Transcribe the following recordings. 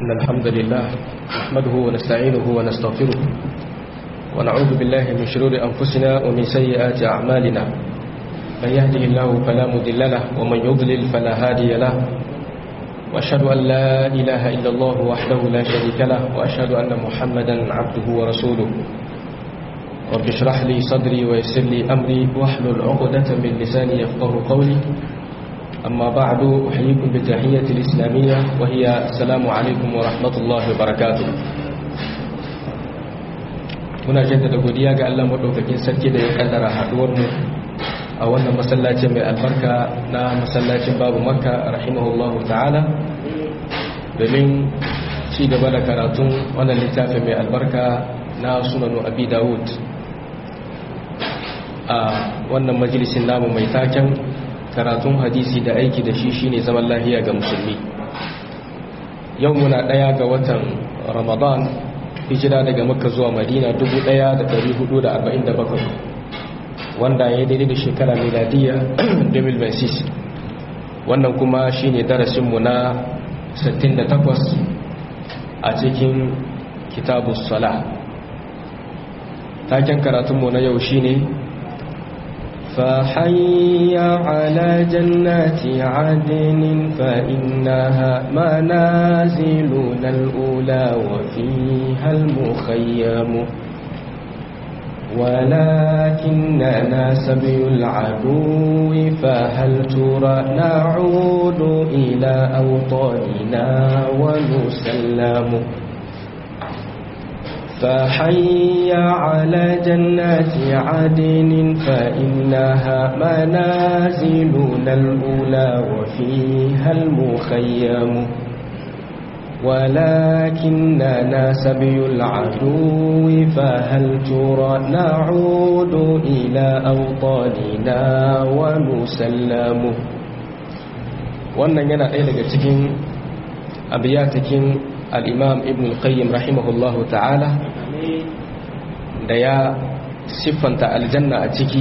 إن الحمد لله نحمده ونستعينه ونستغفره ونعوذ بالله من شرور أنفسنا ومن سيئات أعمالنا من يهده الله فلا مضل له ومن يضلل فلا هادي له وأشهد أن لا إله إلا الله وحده لا شريك له وأشهد أن محمدا عبده ورسوله رب اشرح لي صدري ويسر لي أمري واحلل عقدة من لساني يفقه قولي أما بعد أحييكم بتحية الإسلامية وهي السلام عليكم ورحمة الله وبركاته muna jaddada godiya ga Allah madaukakin sarki da ya kaddara haduwar mu a wannan masallacin mai albarka na masallacin babu makka rahimahullahu ta'ala domin ci gaba da karatun wannan littafin mai albarka na sunanu abi dawud a wannan majalisin namu mai taken karatun hadisi da aiki da shi shine zaman lahiya ga musulmi yau muna daya ga watan ramadan hijira daga makka zuwa madina 1447 wanda ya daidai da shekara miladiya 2026 wannan kuma shine darasinmu na 68 a cikin kitabus sala taken karatunmu na yau shine فحي على جنات عدن فإنها منازلنا الأولى وفيها المخيم ولكننا سبي العدو فهل ترى نعود إلى أوطاننا ونسلم فحي على جنات عدن فإنها منازلنا الأولى وفيها المخيم ولكننا سبي العدو فهل ترى نعود إلى أوطاننا ونسلم wannan yana ɗaya daga cikin abiyatakin al'imam ibn al-qayyim rahimahullahu ta'ala da ya siffanta aljanna a ciki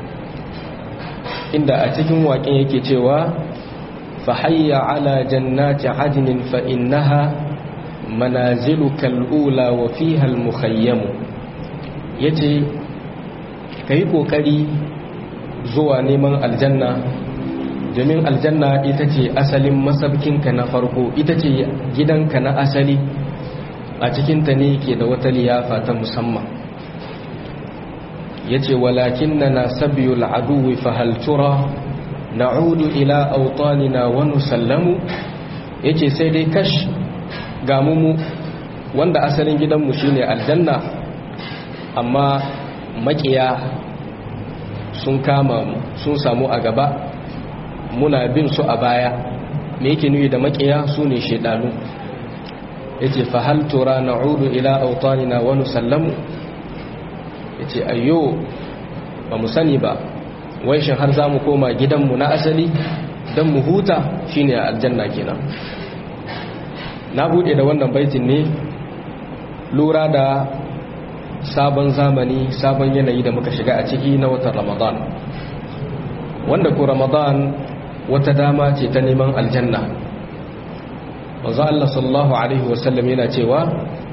inda a cikin waƙin yake cewa fahayya ala jannati adinin fa'innaha manazilu kal'ula wa fihal mukhayyamu ya ce ka yi ƙoƙari zuwa neman aljanna domin aljanna ita ce asalin masabkinka na farko ita ce gidanka na asali a cikinta ne ke da wata liyafa ta musamman ya ce walakin na na sabiyul aduwi fahaltura na'udu ila autanina wani sallamu ya ce sai dai kash gamumu wanda asalin gidanmu shine aljanna amma makiya sun kama sun samu a gaba muna bin su a baya me yake nuyi da makiya su ne shedanu yace fa hal tura na'udu ila awtanina wa nusallamu yace ayyo ba mu sani ba wai shin har zamu koma gidanmu na asali dan mu huta shine aljanna kenan na bude da wannan baitin ne lura da sabon zamani sabon yanayi da muka shiga a ciki na watan ramadan wanda ko ramadan wata dama ce ta neman aljanna wanzu Allah sallallahu Alaihi wasallam yana cewa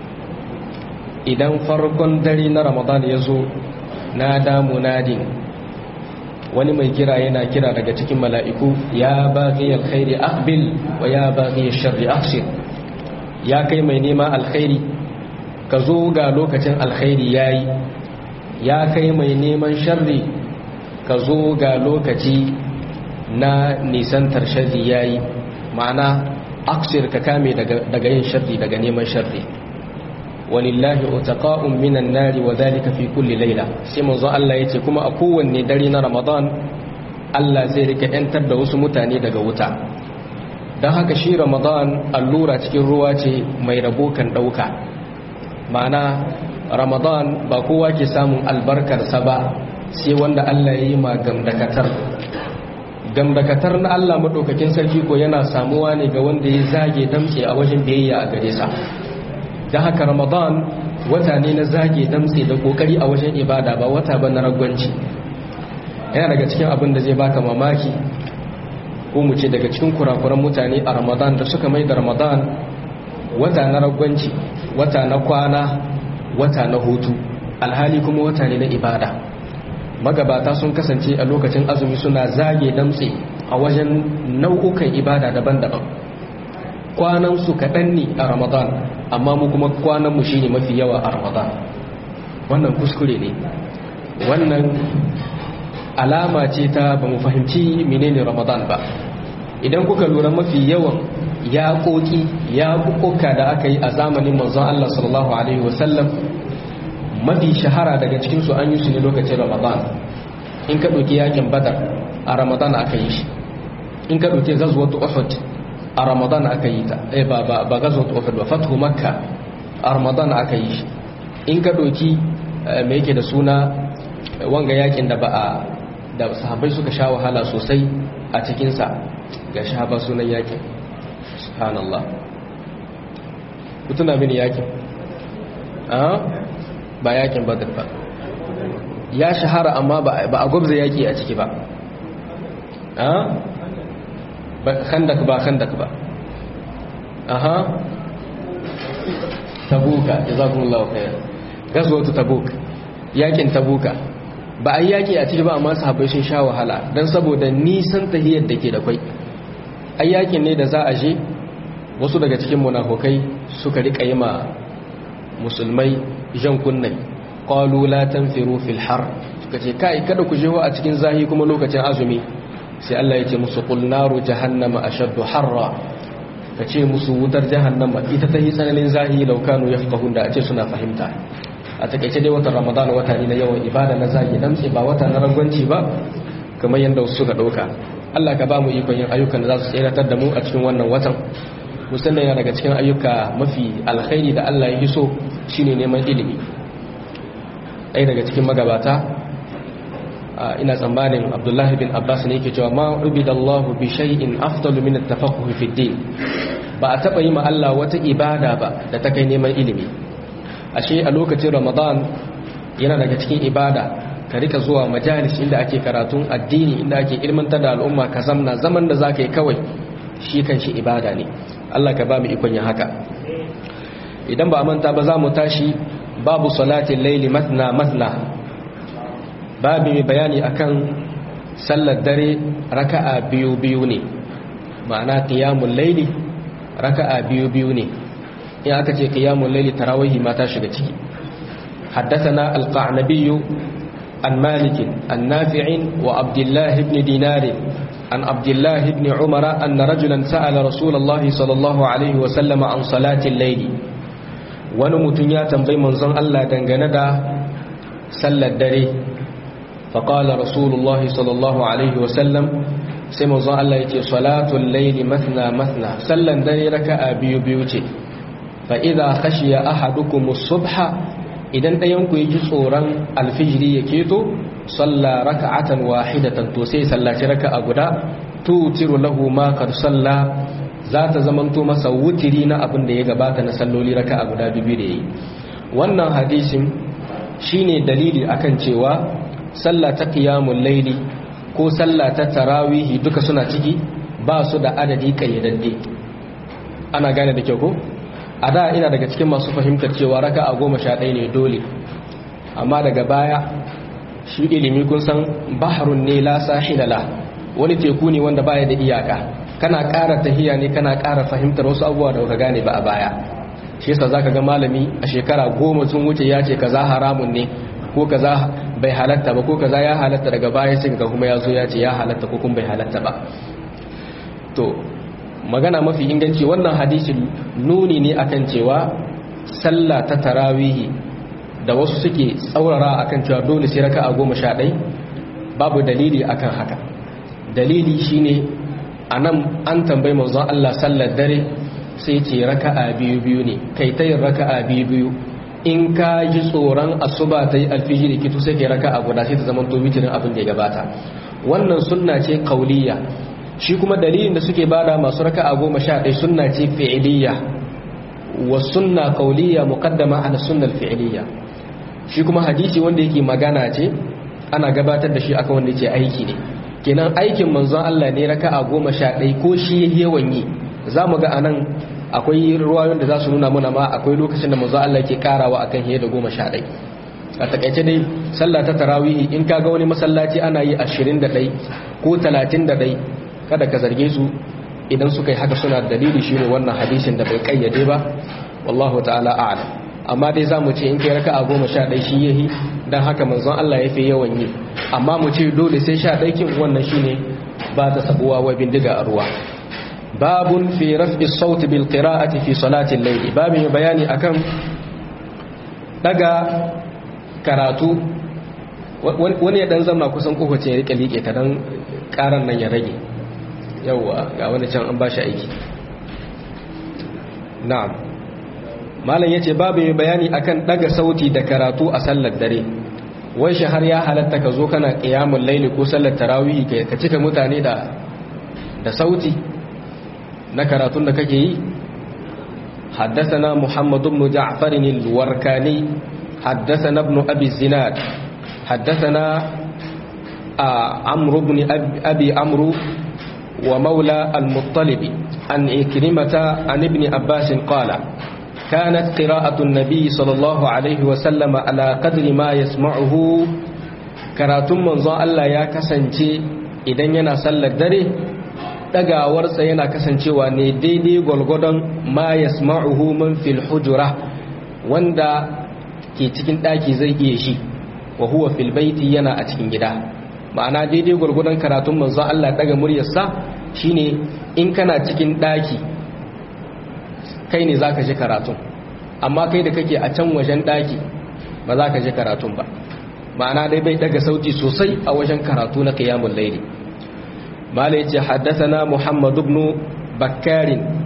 idan farkon dare na ramadan ya zo na damu nadin wani mai kira yana kira daga cikin mala'iku ya baƙi alkhairi akbil wa ya baƙi sharri aksir ya kai mai nema alkhairi ka zo ga lokacin alkhairi ya yi ya kai mai neman sharri ka zo ga lokaci na nisantar sharri ya yi ma'ana aksir ka kame daga yin sharri daga neman sharri walillahi utaqa'un minan nari wa dhalika fi kulli layla sai manzo Allah yace kuma a kowanne dare na Ramadan Allah zai rika yantar da wasu mutane daga wuta dan haka shi Ramadan allura cikin ruwa ce mai rabo kan dauka ma'ana Ramadan ba kowa ke samun albarkar sa ba sai wanda Allah ya yi ma gamdakatar gamdakatar na Allah maɗaukakin sarki ko yana samuwa ne ga wanda ya zage damtse a wajen biyayya a gare sa don haka ramadan wata ne na zage damtse da kokari a wajen ibada ba wata ba na ragwanci yana daga cikin abin da zai baka mamaki ko mu ce daga cikin kurakuran mutane a ramadan da suka mai da ramadan wata na ragwanci wata na kwana wata na hutu alhali kuma wata ne na ibada magabata sun kasance a lokacin azumi suna zage damtse a wajen nau'ukan ibada daban-daban kwanansu kaɗan ne a ramadan amma mu kuma kwananmu shi ne mafi yawa a ramadan wannan kuskure ne wannan alama ce ta ba mu fahimci menene ramadan ba idan kuka lura mafi yawan ya koki ya kuka da aka yi a zamanin manzon Allah sallallahu alaihi wasallam mafi shahara daga cikinsu an yi su ne lokacin ramadan in ka ɗauki yakin badar a ramadan aka yi shi in ka ɗauki gazuwatu uhud a ramadan aka yi ta eh ba ba ba gazuwatu uhud ba fathu makka a ramadan aka yi shi in ka ɗauki me yake da suna wanga yakin da ba a da sahabbai suka sha wahala sosai a cikinsa ga shahaba sunan yakin subhanallah ku tuna mini yakin ba yakin badar ba ya shahara amma ba a gwabza yaki a ciki ba khandak ba khandak ba aha tabuka jazakumullahu khair gazwatu tabuk yakin tabuka ba a yaki a ciki ba amma sahabbai sun sha wahala dan saboda nisan tahiyar da ke da kwai ai yakin ne da za a je wasu daga cikin munafukai suka rika yi ma musulmai jan kunnai qalu la tanfiru fil har suka ce kai kada ku jewa a cikin zahi kuma lokacin azumi sai Allah ya ce musu qul naru jahannama ashaddu harra ka ce musu wutar jahannama ita ta yi tsananin zahi laukanu yafqahun da a ce suna fahimta a takeice dai watan ramadan wata ne na yawan ibada na zagi damtse ba wata na rangwanci ba kamar yadda wasu suka dauka Allah ka ba mu ikon yin ayyukan da za su tseratar da mu a cikin wannan watan musamman yana daga cikin ayyuka mafi alkhairi da Allah ya so shine neman ilimi ɗaya daga cikin magabata ina tsammanin Abdullahi bin Abbas ne yake cewa ma ubidallahu bi shay'in afdalu min at-tafaqquh fi din ba a taba yi ma Allah wata ibada ba da ta kai neman ilimi ashe a lokacin Ramadan yana daga cikin ibada ka rika zuwa majalis inda ake karatun addini inda ake ilmantar da al'umma ka zamna zaman da zaka yi kawai shi kan shi ibada ne Allah ka ba mu ikon yin haka idan ba a manta ba za mu tashi babu salatin laili matna matna babu mai bayani akan sallar dare raka'a biyu biyu ne ma'ana qiyamul laili raka'a biyu biyu ne in aka ce qiyamul laili tarawih ma ta shiga ciki حدثنا القعنبي عن مالك النافع وعبد الله بن دينار عن عبد الله بن عمر أن رجلا سأل رسول الله صلى الله عليه وسلم عن صلاة الليل ونمتن يا تنبي منظن الله دنغندا صلى الدري فقال رسول الله صلى الله عليه وسلم سيما ظن الله يتي صلاة الليل مثنى مثنى صلى الدري ركع بيو بيوتي فإذا خشي أحدكم الصبح idan ɗayanku ya ji tsoron alfijiri ya keto salla raka'atan wahidatan to sai sallaci raka'a guda tutiru lahu ma kad salla za ta zamanto masa wutiri na abin da ya gabata na salloli raka'a guda biyu da yayi wannan hadisin shine dalili akan cewa salla ta qiyamul layli ko salla ta tarawihi duka suna ciki ba su da adadi kayyadadde ana gane da kyau ko a da ina daga cikin masu fahimtar cewa raka a goma sha ɗaya ne dole amma daga baya shi ilimi kun san baharun ne la sahilala wani teku ne wanda baya da iyaka kana ƙara tahiya ne kana ƙara fahimtar wasu abubuwa da ka gane ba a baya shi yasa zaka ga malami a shekara goma sun wuce ya ce kaza haramun ne ko kaza bai halatta ba ko kaza ya halatta daga baya sai ga kuma ya zo ya ce ya halatta ko kuma bai halatta ba to magana mafi inganci wannan hadisin nuni ne akan cewa sallah ta tarawihi da wasu suke tsaurara akan cewa dole sai raka'a goma sha ɗai babu dalili akan haka dalili shine anan an tambayi manzon Allah sallar dare sai ce raka'a biyu biyu ne kai ta yin raka'a biyu biyu in ka ji tsoron asuba ta yi alfijiri kitu sai kai raka'a guda sai ta zama to witirin abin da ya gabata wannan sunna ce kauliya shi kuma dalilin da suke bada masu raka'a goma sha ɗaya sunna ce fi'iliya wa sunna kauliya muqaddama ala sunna fi'iliya shi kuma hadisi wanda yake magana ce ana gabatar da shi aka wanda yake aiki ne kenan aikin manzon Allah ne raka'a goma sha ɗaya ko shi yawan yi za mu ga anan akwai ruwayoyin da za su nuna mana ma akwai lokacin da manzo Allah ke karawa akan hiye da goma sha ɗai a takaice dai sallah ta tarawihi in kaga wani masallaci ana yi ashirin da ɗai ko talatin da ɗai kada ka zarge su idan suka yi haka suna dalili shi ne wannan hadisin da bai kayyade ba wallahu ta'ala a'lam amma dai za mu ce in kai raka'a goma sha ɗai shi yahi don haka manzon Allah ya fi yawan yi amma mu ce dole sai sha ɗai kin wannan shine ba ta sabuwa wa bindiga a ruwa babun fi raf'i sauti bil qira'ati fi salati al-layl babin bayani akan daga karatu wani ya dan zama kusan kowace ya rike liƙe ta dan karan nan ya rage yawa ga wani can an bashi aiki na'am malam yace babin bayani akan daga sauti da karatu a sallar dare wai shi har ya halatta ka zo kana qiyamul layli ko sallar tarawih ka cika mutane da da sauti na karatun da kake yi حدثنا محمد بن جعفر الوركاني حدثنا ابن أبي الزناد حدثنا عمرو بن أبي عمرو ومولى المطلب عن إكرمة عن ابن عباس قال كانت قراءة النبي صلى الله عليه وسلم على قدر ما يسمعه كراتم منظى الله يا كسنتي إذن ينا صلى الدري dagawarsa yana kasancewa ne daidai gwalgwadon ma yasma'uhu man fil hujura wanda ke cikin daki zai iya shi wa huwa fil baiti yana a cikin gida ma'ana daidai gwalgwadon karatun manzon Allah daga muryarsa shine in kana cikin daki kai ne zaka ji karatun amma kai da kake a can wajen daki ba za ka ji karatun ba ma'ana dai bai daga sauti sosai a wajen karatu na qiyamul layli mala yace haddathana muhammad ibn bakkar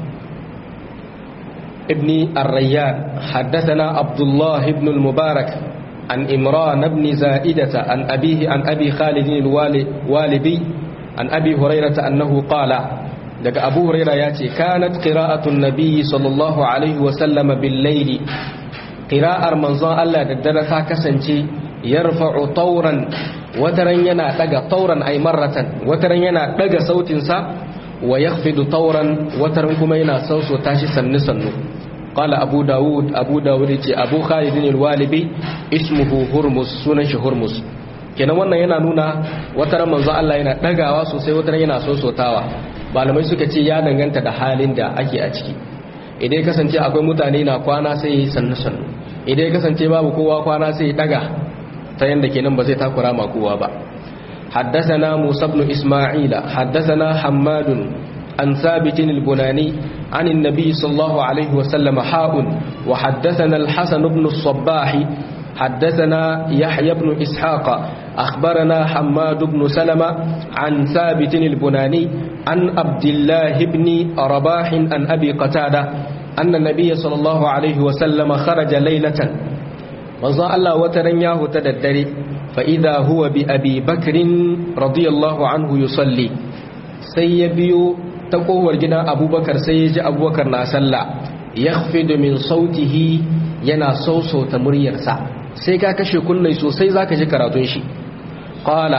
ibn ar-rayyan haddathana abdullah ibn al-mubarak an imran ibn za'idata an abihi an abi khalid al-walibi an abi hurairah annahu qala daga abu huraira ya ce kanat qira'atun nabiyyi sallallahu alaihi wa sallama bil layli qira'ar manzon Allah da dare ta kasance yarfa'u tawran wataran yana daga tawran ay marratan wataran yana daga sautin sa wa yakhfidu tawran wataran kuma yana sauso tashi sannu sannu qala abu daud abu daud ce abu khalid al-walibi ismuhu hurmus sunan shi hurmus kenan wannan yana nuna wataran manzon Allah yana dagawa sosai wataran yana sosotawa malamai suka ce ya danganta da halin da ake a ciki idan kasance akwai mutane na kwana sai sannu sannu idan kasance babu kowa kwana sai daga ta yanda kenan ba zai takura ma kowa ba حدثنا موسى بن إسماعيل حدثنا حماد عن ثابت البناني عن النبي صلى الله عليه وسلم حاء وحدثنا الحسن بن الصباح حدثنا يحيى بن إسحاق أخبرنا حماد بن سلمة عن ثابت البناني عن عبد الله بن رباح عن أبي قتادة أن النبي صلى الله عليه وسلم خرج ليلة وظى الله وترنياه تددري فإذا هو بأبي بكر رضي الله عنه يصلي سيبيو تقوى الجنة أبو بكر سيج أبو بكر ناسلا يخفض من صوته ينا صوصو تمريرسا sai ka kashe kullai sosai zaka ji karatun shi qala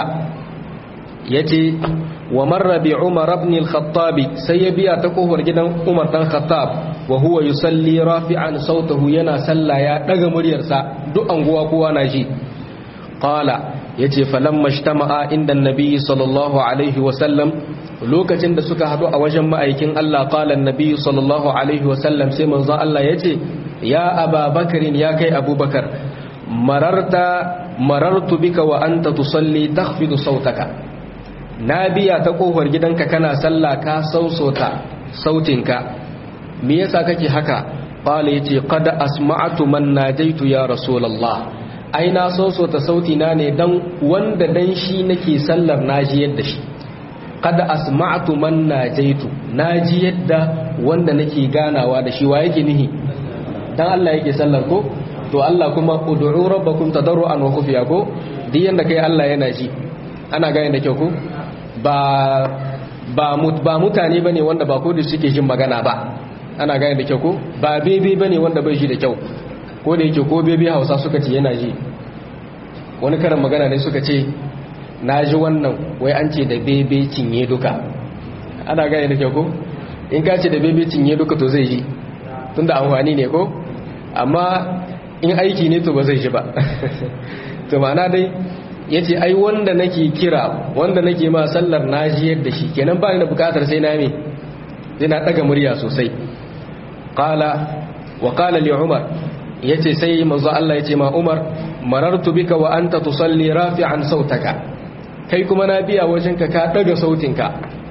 yace wa marra bi umar ibn al-khattab sai ya biya ta kofar gidan umar dan khattab wa huwa yusalli rafi'an sautahu yana salla ya daga muryarsa duk anguwa kowa na ji qala yace falamma ijtama'a inda annabi sallallahu alaihi wa sallam lokacin da suka hadu a wajen ma'aikin Allah qala annabi sallallahu alaihi wa sallam sai manzo Allah yace ya ababakarin ya kai abubakar mararta marartu bika wa anta tusalli takhfidu sautaka na biya ta kofar gidanka kana sallah ka sausota sautinka me yasa kake haka qala yace qad asma'tu man najaitu ya rasulullah ai na sausota sauti na ne dan wanda dan shi nake sallar naji yadda shi qad asma'tu man najaitu naji yadda wanda nake ganawa da shi wa yake nihi dan Allah yake sallar ko to Allah kuma ud'u rabbakum tadarruan wa khufiya ko duk yanda kai Allah yana ji ana gane da kyau ko ba ba mut ba mutane bane wanda ba ko da suke jin magana ba ana gane da kyau ko ba bebe bane wanda bai ji da kyau ko da yake ko bebe Hausa suka ce yana ji wani karin magana ne suka ce na ji wannan wai an ce da bebe cinye duka ana gane da kyau ko in ka ce da bebe cinye duka to zai ji tunda amfani ne ko amma in aiki ne to ba zai ji ba to ma'ana dai yace ai wanda nake kira wanda nake ma sallar najiyar da shi kenan ba ni da bukatar sai na me sai na daga murya sosai qala wa qala li umar yace sai manzo Allah yace ma umar marartu bika wa anta tusalli rafi'an sautaka kai kuma na biya wajenka ka daga sautinka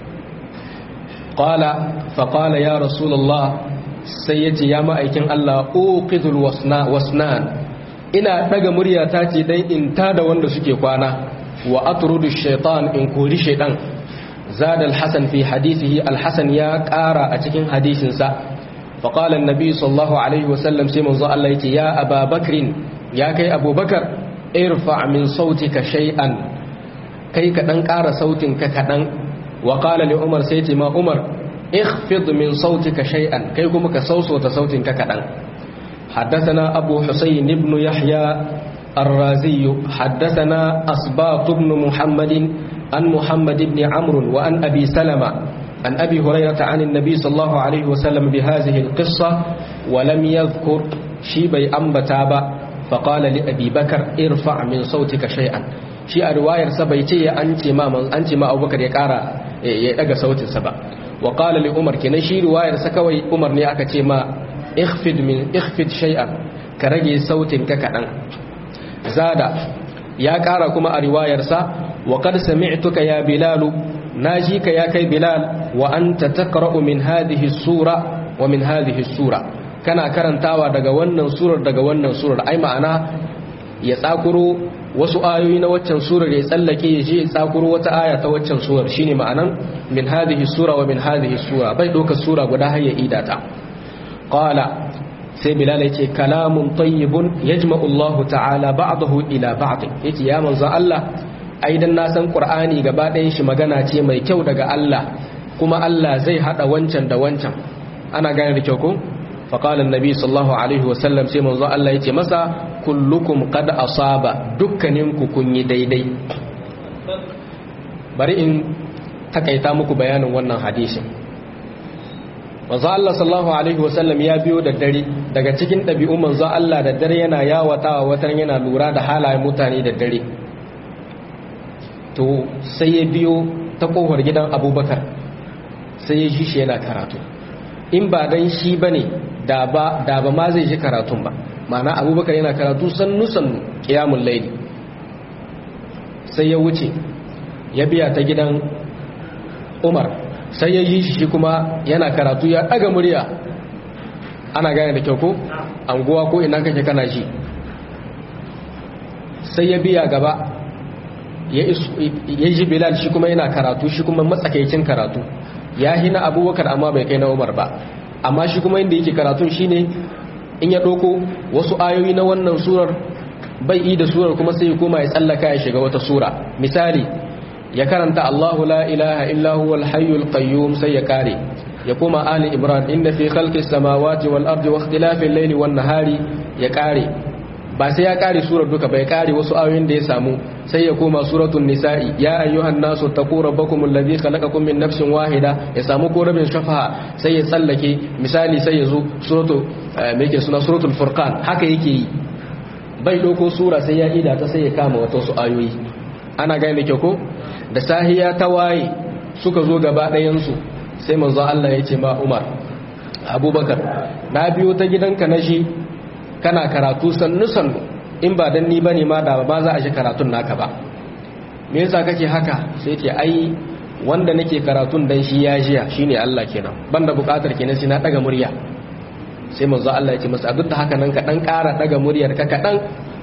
qala fa qala ya rasulullah sai yace ya ma'aikin Allah uqidul wasna wasnan ina daga murya ta ce dan in tada wanda suke kwana wa atrudu shaytan in kori shaytan zada al-hasan fi hadithihi al-hasan ya ƙara a cikin hadisin sa fa qala an-nabi sallallahu alaihi wasallam sai manzo Allah yace ya ababakrin ya kai abubakar irfa min sautika shay'an kai ka dan ƙara sautin ka kadan wa qala li umar sai ce ma umar ikhfid min sautika shay'an kai kuma ka sausota sautin ka kadan حدثنا أبو حسين بن يحيى الرازي حدثنا أصباط بن محمد عن محمد بن عمرو وعن أبي سلمة عن أبي هريرة عن النبي صلى الله عليه وسلم بهذه القصة ولم يذكر شيبي أنبتابا فقال لأبي بكر ارفع من صوتك شيئا shi a riwayar sa bai ce an ce ma an ce ma Abubakar ya kara ya daga sautin sa ba wa qala li Umar kenan shi riwayar sa kawai Umar ne aka ce ma ikhfid min ikhfid shay'an ka rage sautin ka kadan zada ya kara kuma a riwayar sa wa qad sami'tuka ya bilal naji ka ya kai bilal wa anta taqra'u min hadhihi sura wa min hadhihi sura kana karantawa daga wannan surar daga wannan surar ai ma'ana ya tsakuro wasu ayoyi na waccan surar ya tsallake ya je ya tsakuro wata aya ta waccan surar shine ma'anan min hadhihi sura wa min hadhihi sura bai doka sura guda har ya ida ta qala sai bilal yace kalamun tayyibun yajma'u Allah ta'ala ba'dahu ila ba'd yace ya manzo Allah ai dan na san qur'ani gaba ɗayan shi magana ce mai kyau daga Allah kuma Allah zai hada wancan da wancan ana gane da kyau ko فقال النبي صلى الله عليه وسلم sai manzo Allah yace masa kullukum qad asaba dukkaninku kun yi daidai bari in takaita muku bayanin wannan hadisin manzo Allah sallallahu alaihi wasallam ya biyo da dare daga cikin ɗabi'un manzo Allah da dare yana yawatawa watan yana lura da halayen mutane da dare to sai ya biyo ta kofar gidan Abubakar sai ya ji shi yana karatu in ba dan shi bane da ba da ba ma zai ji karatun ba ma'ana abubakar yana karatu sannu sannu qiyamul layli sai ya wuce ya biya ta gidan Umar sai ya yi shi kuma yana karatu ya daga murya ana gane da kyau ko anguwa ko ina kake kana shi sai ya biya gaba ya ji Bilal shi kuma yana karatu shi kuma matsakaicin karatu ya hina abubakar amma bai kai na Umar ba amma shi kuma inda yake karatun shine in ya ɗauko wasu ayoyi na wannan surar bai yi da surar kuma sai ya koma ya tsallaka ya shiga wata sura misali ya karanta Allahu la ilaha illa huwal hayyul qayyum sai ya kare ya koma ali imran inna fi khalqis samawati wal ardi wa ikhtilafil layli wan nahari ya kare ba sai ya kare surar duka bai kare wasu ayoyin da ya samu sai ya koma suratul nisa'i ya ayyuhan nasu taqu rabbakum alladhi khalaqakum min nafsin wahida ya samu ko rabin shafa'a sai ya tsallake misali sai ya zo suratul me yake suna suratul furqan haka yake yi bai doko sura sai ya ida ta sai ya kama wata su ayoyi ana gane kyau ko da sahiya ta waye suka zo gaba ɗayan su sai manzo Allah ya ce ma Umar Abubakar na biyo ta gidanka na shi kana karatu sannu sannu in ba dan ni bane ma da ba za a shi karatun naka ba me yasa kake haka sai ce ai wanda nake karatun dan shi ya jiya shine Allah kenan banda bukatar kenan sai na daga murya sai manzo Allah ya ce masa duk da haka nan ka dan ƙara daga muryar ka kadan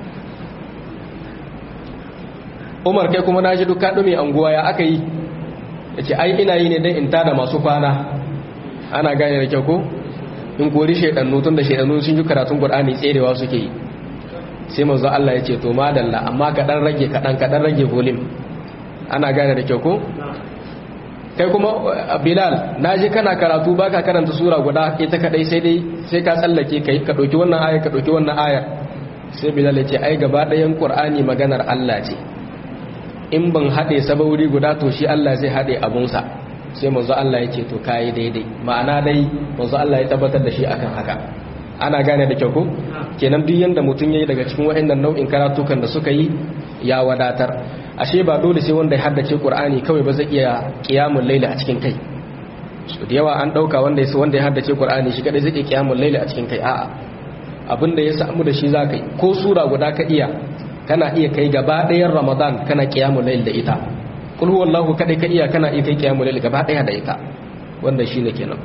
Umar kai kuma naji duk ka dume anguwa ya aka yi yace ai ina yi ne dan in tada masu kwana ana gane da kyau ko in kori shaidannu tun da shaidannu sun ji karatun Qur'ani tserewa suke yi sai manzo Allah ya ce to madalla amma ka dan rage ka dan ka dan rage volume ana gane da kyau ko kai kuma Bilal naji kana karatu baka karanta sura guda ita kadai sai dai sai ka tsallake kai ka dauki wannan aya ka dauki wannan aya sai Bilal ya ce ai gaba ɗayan Qur'ani maganar Allah ce in ban haɗe sabauri guda to shi Allah zai haɗe abunsa sai manzo Allah ya ce to kai daidai ma'ana dai manzo Allah ya tabbatar da shi akan haka ana gane da kyau ko kenan duk yanda mutum yayi daga cikin waɗannan nau'in karatukan da suka yi ya wadatar ashe ba dole sai wanda ya haddace Qur'ani kawai ba zai iya qiyamul layli a cikin kai so da yawa an dauka wanda ya wanda ya haddace Qur'ani shi kadai zai iya qiyamul layli a cikin kai a'a abinda ya samu da shi zaka yi ko sura guda ka iya kana iya kai gaba ɗayan Ramadan kana qiyamul layli da ita kul huwallahu kadai ka iya kana iya kai qiyamul layli gaba ɗaya da ita wanda shine kenan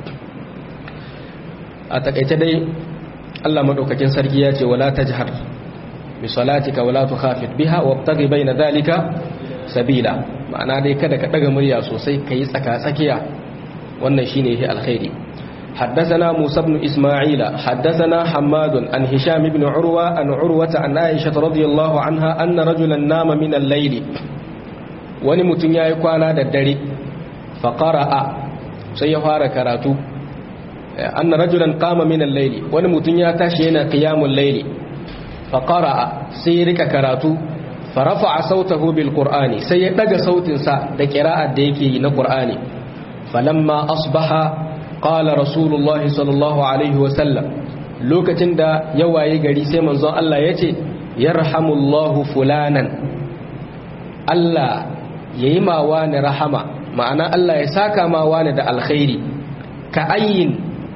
a takaice dai Allah madaukakin sarki ya ce wala tajhar bi salatika wala tukhafit biha wabtaghi baina dhalika sabila ma'ana dai kada ka daga murya sosai kai tsaka tsakiya wannan shine yake alkhairi حدثنا موسى بن إسماعيل حدثنا حماد عن هشام بن عروة عن عروة عن عائشة رضي الله عنها أن رجلا نام من الليل ونمتن يكوانا ددري فقرأ سيفار كراتو أن رجلا قام من الليل ونمتن يتاشينا قيام الليل فقرأ سيرك كراتو فرفع صوته بالقرآن سيدق صوت سا دكراء ديكي نقرآن فلما أصبح قال رسول الله صلى الله عليه وسلم لوكتن دا يواي غري سي منزون الله يتي يرحم الله فلانا الله ييما وان رحمة معنى الله يساكا ما وان دا الخير كأين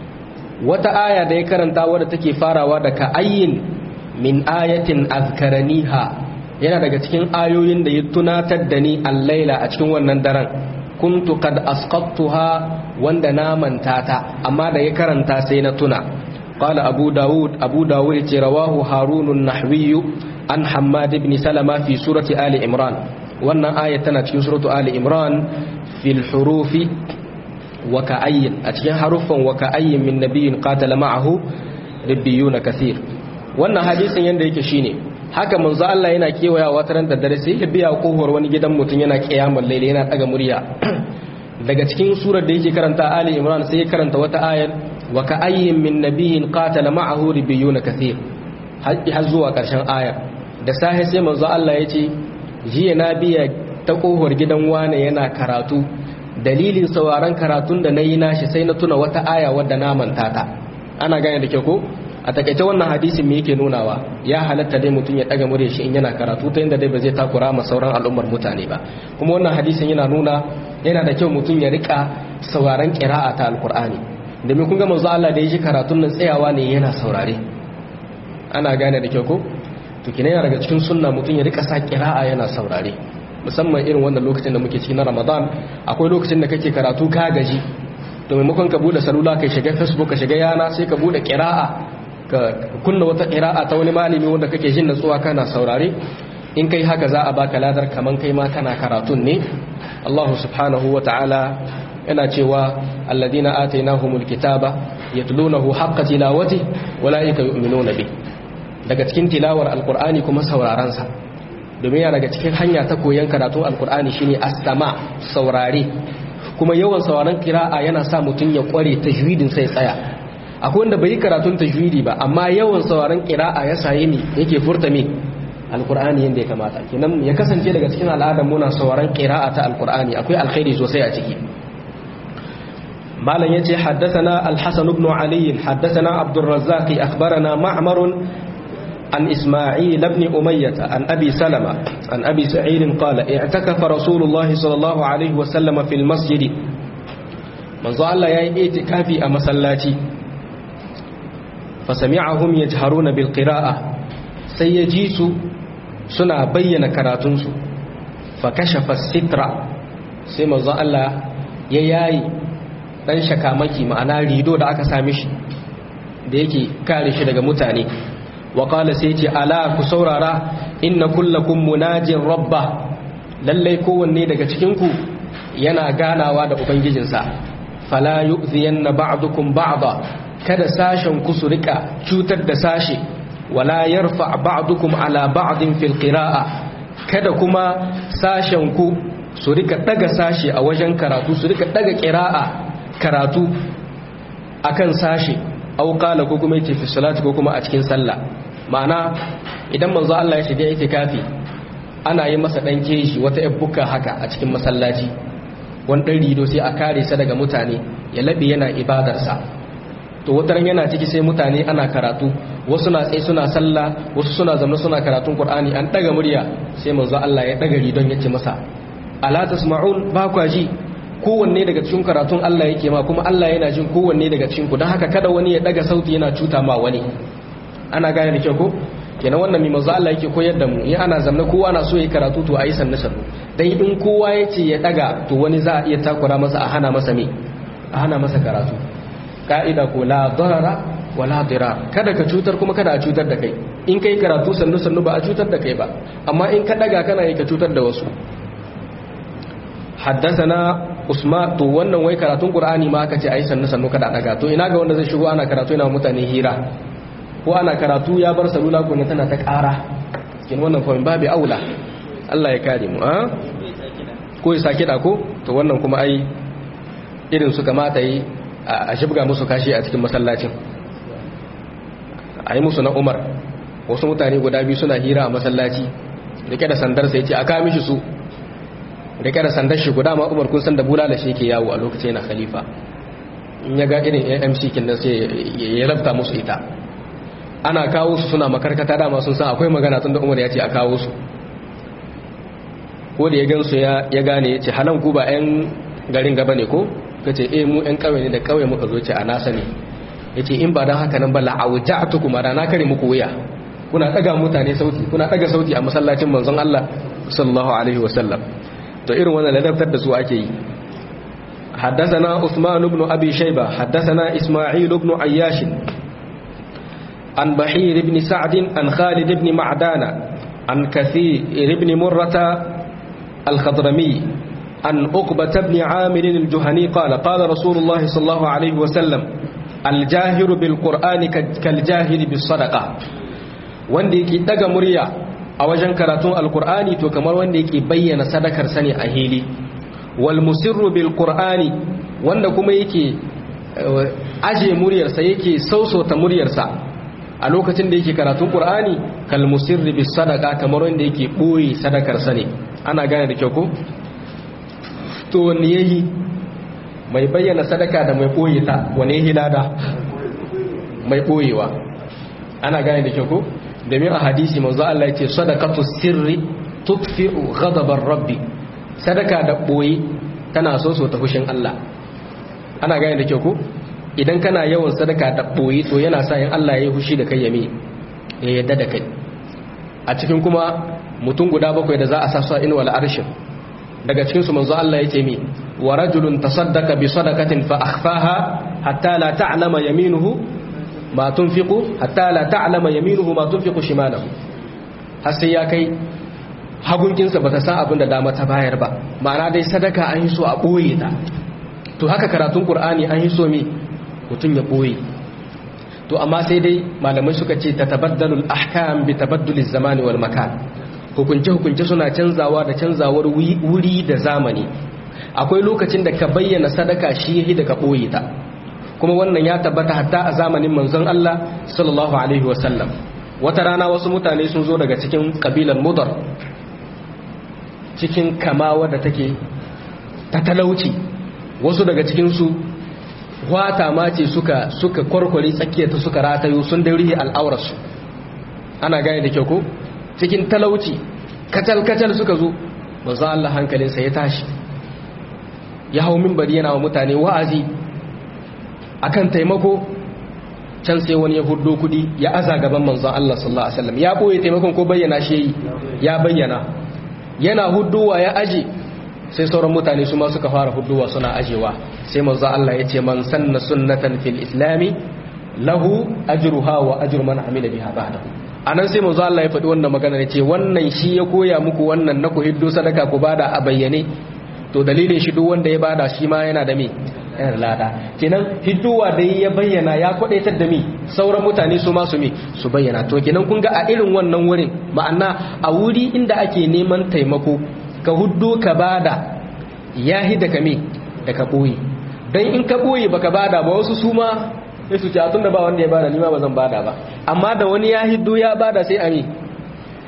wata aya da ya karanta wadda take farawa da ka'ayyin min ayatin azkaraniha yana daga cikin ayoyin da ya tunatar da ni allaila a cikin wannan daren kuntu kad asqattuha wanda na manta ta amma da ya karanta sai na tuna qala abu daud abu daud ce rawahu harunun nahwi an hammad ibn salama fi surati ali imran wannan aya tana cikin suratu ali imran fil hurufi wa ka'ayyin a cikin haruffan wa ka'ayyin min nabiyyin qatala ma'ahu rabbiyuna kathir wannan hadisin yanda yake shine haka manzo Allah yana kewaya wata ran da dare sai ya biya kohor wani gidan mutum yana kiyamul layli yana daga murya daga cikin surar da yake karanta Ali Imran sai ya karanta wata ayar wa ka'ayyin min nabiyyin qatala ma'ahu rabbiyuna kathir har zuwa karshen ayar da sahi sai manzo Allah ya ce jiya na biya ta kohor gidan wane yana karatu dalilin sauraron karatun da na yi nashi sai na tuna wata aya wadda na manta ta ana gane da kyau ko a takaice wannan hadisin me yake nunawa ya halatta dai mutum ya daga murya shi in yana karatu ta inda dai ba zai takura ma sauran al'ummar mutane ba kuma wannan hadisin yana nuna yana da kyau mutum ya rika sauraron qira'a ta alqur'ani domin kun ga manzo Allah da ya ji karatun nan tsayawa ne yana saurare ana gane da kyau ko to kina yana daga cikin sunna mutum ya rika sa qira'a yana saurare musamman irin wannan lokacin da muke ciki na Ramadan akwai lokacin da kake karatu ka gaji to maimakon ka bude salula kai shiga Facebook ka shiga yana sai ka bude qira'a ka kunna wata qira'a ta wani malami wanda kake jin natsuwa kana saurare in kai haka za a baka ladar kaman kai ma kana karatun ne Allah subhanahu ta'ala yana cewa alladina atainahumul kitaba yatlunahu haqqa tilawati walaika yu'minuna bi daga cikin tilawar alqur'ani kuma sauraron sa domin yana daga cikin hanya ta koyon karatun alqur'ani shine as-sama saurare kuma yawan sauraron kira'a yana sa mutum ya kware tajwidin sai tsaya akwai wanda bai yi karatun tajwidi ba amma yawan sauraron kira'a ya saye ne yake furta me alkur'ani yadda ya kamata kenan ya kasance daga cikin al'adar muna sauraron kira'a ta alkur'ani akwai alkhairi sosai a ciki malam yace haddathana al-hasan ibn ali haddathana abdur razzaq akhbarana ma'mar عن إسماعيل بن أمية عن أبي سلمة عن أبي سعيد قال اعتكف رسول الله صلى الله عليه وسلم في المسجد من ظل يا اعتكافي أما سلاتي فسمعهم يجهرون بالقراءة سيجيس سنا بين كراتنس فكشف الستر سيما ظل يياي dan shakamaki ma'ana rido da aka same shi da yake kare shi daga mutane wa qala sai ce ala ku saurara inna kullakum munajin rabba lallai kowanne daga cikin ku yana ganawa da ubangijinsa fala yu'ziyanna ba'dukum ba'da kada sashen ku su rika cutar da sashe wala yarfa ba'dukum ala ba'din fil qira'a kada kuma sashen ku su rika daga sashe a wajen karatu su rika daga qira'a karatu akan sashe aw qala ko kuma yace fi salati ko kuma a cikin sallah ma'ana idan manzo Allah ya shiga itikafi ana yi masa dan keshi wata yabbuka haka a cikin masallaci wani ɗan rido sai a kare sa daga mutane ya laɓe yana ibadarsa to wataran yana ciki sai mutane ana karatu wasu na tsaye suna sallah wasu suna zama suna karatun qur'ani an daga murya sai manzo Allah ya daga ridon yace masa ala tasma'un ba kwa ji kowanne daga cikin karatun Allah yake ma kuma Allah yana jin kowanne daga cikin ku don haka kada wani ya daga sauti yana cuta ma wani ana gane da kyau ko kenan wannan mai manzo Allah yake koyar da mu in ana zamna kowa na so ya karatu to ayi sanne sannu dan in kowa yace ya daga to wani za a iya takura masa a hana masa me a hana masa karatu ka'ida ko la darara wa la dirar kada ka cutar kuma kada a cutar da kai in kai karatu sannu sannu ba a cutar da kai ba amma in ka daga kana yi ka cutar da wasu haddasana usman to wannan wai karatun qur'ani ma aka ce ayi sannu sannu kada daga to ina ga wanda zai shigo ana karatu yana mutane hira ko ana karatu ya bar salula ko ne tana ta ƙara cikin wannan kawai babu aula Allah ya kare mu a ko ya sake da ko to wannan kuma ai irin su kamata yi a shibga musu kashi a cikin masallacin a yi musu na umar wasu mutane guda biyu suna hira a masallaci rike da sandar sai ce a kawo mishi su rike da sandar shi guda ma umar kun san da bulala shi yake yawo a lokacin yana khalifa in ya ga irin amc kin nan sai ya rabta musu ita ana kawo su suna makarkata dama sun san akwai magana tun da umar ya ce a kawo su ko da ya gansu ya gane ya ce halan ku ba 'yan garin gaba ne ko ka ce eh mu 'yan kawai ne da kawai muka zo ce a nasa ne ya ce in ba don haka nan ba la'auta a tukuma da na kare muku wuya kuna ɗaga mutane sauti kuna ɗaga sauti a masallacin manzon Allah sallallahu alaihi wasallam to irin wannan ladabtar da su ake yi حدثنا عثمان بن أبي شيبة حدثنا إسماعيل بن عياش عن بحير بن سعد عن خالد بن معدان عن كثير بن مرة الخضرمي عن أقبة بن عامر الجهني قال قال رسول الله صلى الله عليه وسلم الجاهر بالقرآن كالجاهر بالصدقة wanda yake daga murya a wajen karatun alkur'ani to kamar wanda yake bayyana sadakar sani a hili wal musirru bil qur'ani wanda kuma yake aje muryarsa yake sausota muryarsa a lokacin da yake karatun qur'ani kal musirri bis sadaqa kamar wanda yake boye sadakar sani ana gane da kyau ko to wanne yayi mai bayyana sadaka da mai boye ta wane yayi lada mai boyewa ana gane da kyau ko domin a hadisi manzo Allah ya ce sadaqatu sirri tudfi'u ghadabar rabbi sadaka da boye tana so so ta fushin Allah ana gane da kyau ko idan kana yawan sadaka da boye to yana sa yin Allah ya yi fushi da kai yami ya yadda da kai a cikin kuma mutum guda bakwai da za a sasa in wal arshin daga cikin su manzo Allah ya ce mi wa rajulun tasaddaqa bi sadaqatin fa akhfaha hatta la ta'lama yaminuhu ma tunfiqu hatta la ta'lama yaminuhu ma tunfiqu shimalahu har sai ya kai hagunkinsa bata san abin da dama ta bayar ba ma'ana dai sadaka an yi so a boye ta to haka karatun qur'ani an yi so mi mutun ya boye to amma sai dai malamai suka ce tatabaddalu al-ahkam bi tabadduli zamani wal makan hukunce hukunce suna canzawa da canzawar wuri da zamani akwai lokacin da ka bayyana sadaka shi yahi da ka boye ta kuma wannan ya tabbata hatta a zamanin manzon Allah sallallahu alaihi wasallam wata rana wasu mutane sun zo daga cikin kabilar mudar cikin kama wadda take ta talauci wasu daga cikinsu wata ma ce suka suka kwarkwari tsakiyarta suka ratayo sun daurihi al'aurarsu ana gane da kyau ko cikin talauci kacal-kacal suka zo manzon Allah hankalinsa ya tashi ya hau minbari yana wa mutane wa'azi akan taimako can sai wani ya hudo kudi ya aza gaban manzon Allah sallallahu alaihi wasallam ya boye taimakon ko bayyana shi ya bayyana yana huduwa ya aje sai sauran mutane su ma suka fara huduwa suna ajewa sai manzon Allah ya ce man sanna sunnatan fil islami lahu ajruha wa ajru man amila biha ba'dahu anan sai manzon Allah ya faɗi wannan magana ne ce wannan shi ya koya muku wannan na ku hiddo sadaka ku bada a bayyane to dalilin shi duk wanda ya bada shi ma yana da me yana lada kenan hidduwa da ya bayyana ya kwadaitar da mi sauran mutane su ma su mi su bayyana to kenan kun ga a irin wannan wurin ma'ana a wuri inda ake neman taimako ka huddo ka bada ya hi da kame da ka boye dan in ka boye baka bada ba wasu su ma sai su ce a tunda ba wanda ya bada ni ma ba zan bada ba amma da wani ya hiddo ya bada sai a mi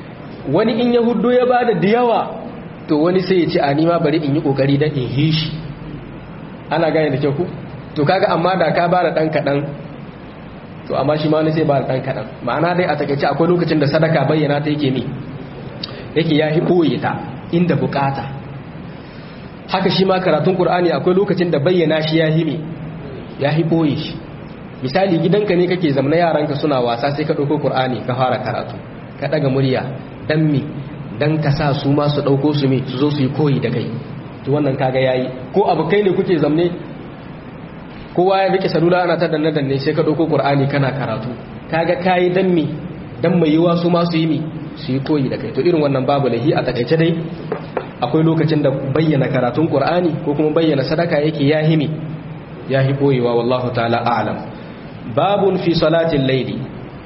wani in ya huddo ya bada da yawa to wani sai ya ce a ni ma bari in yi kokari dan in hishi ana gane da kyau ku to kaga amma da ka bada dan kadan to amma shi ma wani sai bada dan kadan ma'ana dai a takeice akwai lokacin da sadaka bayyana ta yake mi yake ya hiboye ta inda bukata haka shi ma karatun qur'ani akwai lokacin da bayyana shi ya himi ya hiboye shi misali gidanka ne kake zamna yaranka suna wasa sai ka dauko qur'ani ka fara karatu ka daga murya dan mi dan ka sa su ma su dauko su mi su zo su yi koyi da kai to wannan kaga yayi ko abukai ne kuke zamne kowa ya rike salula ana ta danne danne sai ka dauko qur'ani kana karatu kaga kai dan mi dan mai yiwa su ma su yi mi su yi koyi da kai to irin wannan babu lahi a takaice dai akwai lokacin da bayyana karatun qur'ani ko kuma bayyana sadaka yake ya himi ya hi boyewa wallahu ta'ala a'lam babun fi salatin layli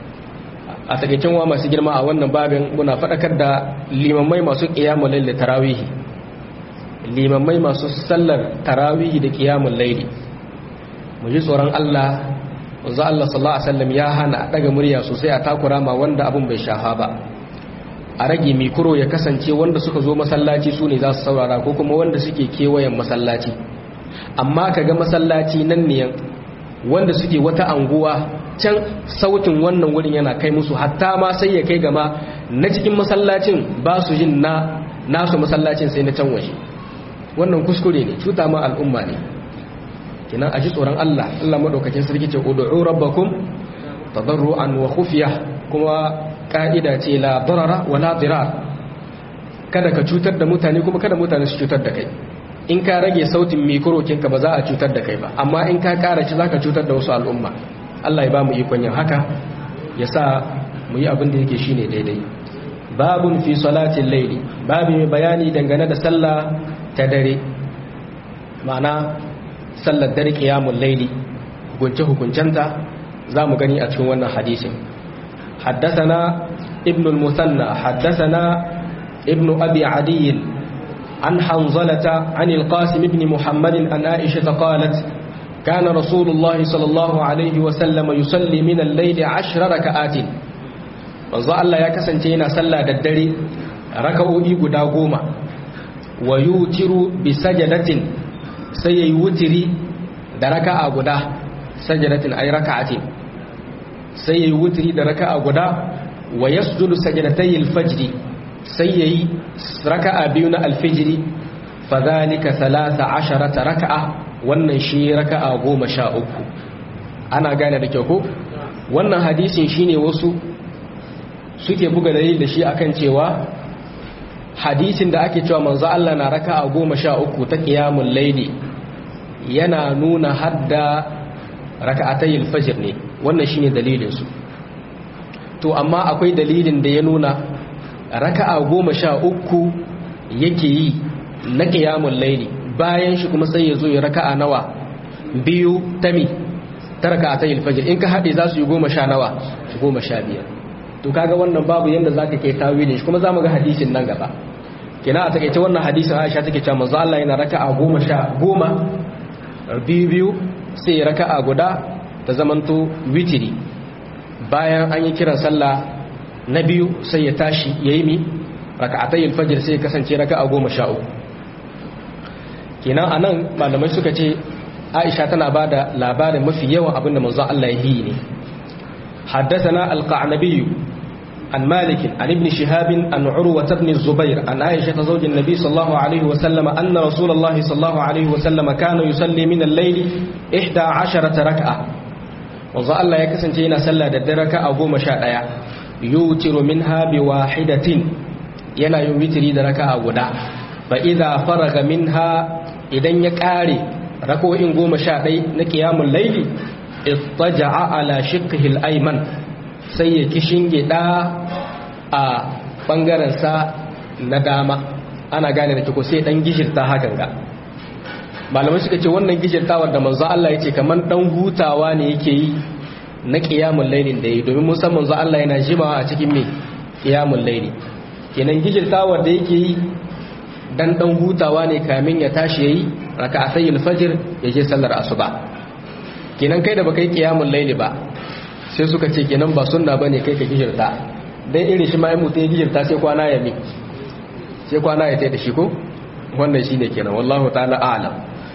a takaicen wa masu girma a wannan babin muna fadakar da limamai masu qiyamul layl tarawih limamai masu sallar tarawih da qiyamul layli mu ji tsoron Allah wanzu Allah sallallahu alaihi wasallam ya hana daga murya sosai a takura ma wanda abun bai shafa ba a rage mikro ya kasance wanda suka zo masallaci su ne za su saurara ko kuma wanda suke kewayen masallaci amma ka ga masallaci nan ne wanda suke wata anguwa can sautin wannan wurin yana kai musu hatta ma sai ya kai gama na cikin masallacin ba su jin na nasu masallacin sai na can waje wannan kuskure ne cuta ma al'umma ne kinan aji tsoron Allah Allah madaukakin sarki ce ud'u rabbakum tadarruan wa khufyah kuma ka'ida ce la darara wa la dirar kada ka cutar da mutane kuma kada mutane su cutar da kai in ka rage sautin mikrokinka ba za a cutar da kai ba amma in ka kara shi zaka cutar da wasu al'umma Allah ya ba mu ikon yin haka ya sa mu yi abin da yake shine daidai babun fi salatin laili babu mai bayani dangane da sallah ta dare ma'ana sallar dare qiyamul laili hukunce hukuncenta za mu gani a cikin wannan hadisin حدثنا ابن المثنى حدثنا ابن أبي عدي عن حنظلة عن القاسم بن محمد عن عائشة قالت كان رسول الله صلى الله عليه وسلم يصلي من الليل عشر ركعات manzo Allah ya kasance yana sallah da dare raka'o'i guda goma wa yutiru bi sajadatin sai yayi wutiri da raka'a guda sajadatin ay raka'atin sai yayi wutiri da raka'a guda wa yasjudu sajadatay al-fajr sai yayi raka'a biyu na al-fajr fadhalika 13 raka'a wannan shi raka'a 13 ana gane da kyau ko wannan hadisin shine wasu suke buga dalil da shi akan cewa hadisin da ake cewa manzo Allah na raka'a 13 ta qiyamul layli yana nuna hadda raka'atayil fajr ne wannan shine dalilin su to amma akwai dalilin da ya nuna raka'a goma sha uku yake yi na qiyamul layli bayan shi kuma sai ya zo ya raka'a nawa biyu tami ta raka'atayil fajr in ka hade za su yi goma sha nawa goma sha biyar to kaga wannan babu yanda zaka kai tawilin shi kuma zamu ga hadisin nan gaba kina a takeice wannan hadisin Aisha take cewa manzo Allah yana raka'a goma sha goma biyu biyu sai raka'a guda ta zamanto witiri bayan an yi kiran sallah na biyu sai ya tashi ya yi mi raka'atai alfajir sai ya kasance raka'a goma sha uku kenan a nan malamai suka ce aisha tana ba da labarin mafi yawan abin da manzon Allah ya yi ne حدثنا القعنبي عن مالك عن ابن شهاب عن عروة بن الزبير عن عائشة زوج النبي صلى الله عليه وسلم أن رسول الله صلى الله عليه وسلم كان يصلي من الليل إحدى عشرة ركعة wanzu Allah ya kasance yana sallah da dare a goma sha ɗaya yutiru minha bi wahidatin yana yin witiri da raka a guda fa idza faraga minha idan ya ƙare rako'in goma sha ɗai na qiyamul layli ittaja'a ala shiqqihi al-ayman sai ya kishinge da a bangaren sa na dama ana gane da kiko sai dan gishirta hakan ga malamai suka ce wannan gijirtawar da manzo Allah ya ce kamar dan hutawa ne yake yi na qiyamul lailin da yi domin mun san manzo Allah yana jimawa a cikin me qiyamul laili kenan gijirtawar da yake yi dan dan hutawa ne kamin ya tashi yayi raka'atayil fajr ya je sallar asuba kenan kai da baka yi qiyamul laili ba sai suka ce kenan ba sunna bane kai ka gijirta dan irin shi ma mutum ya gijirta sai kwana ya mi sai kwana ya tai da shi ko wannan shine kenan wallahu ta'ala a'lam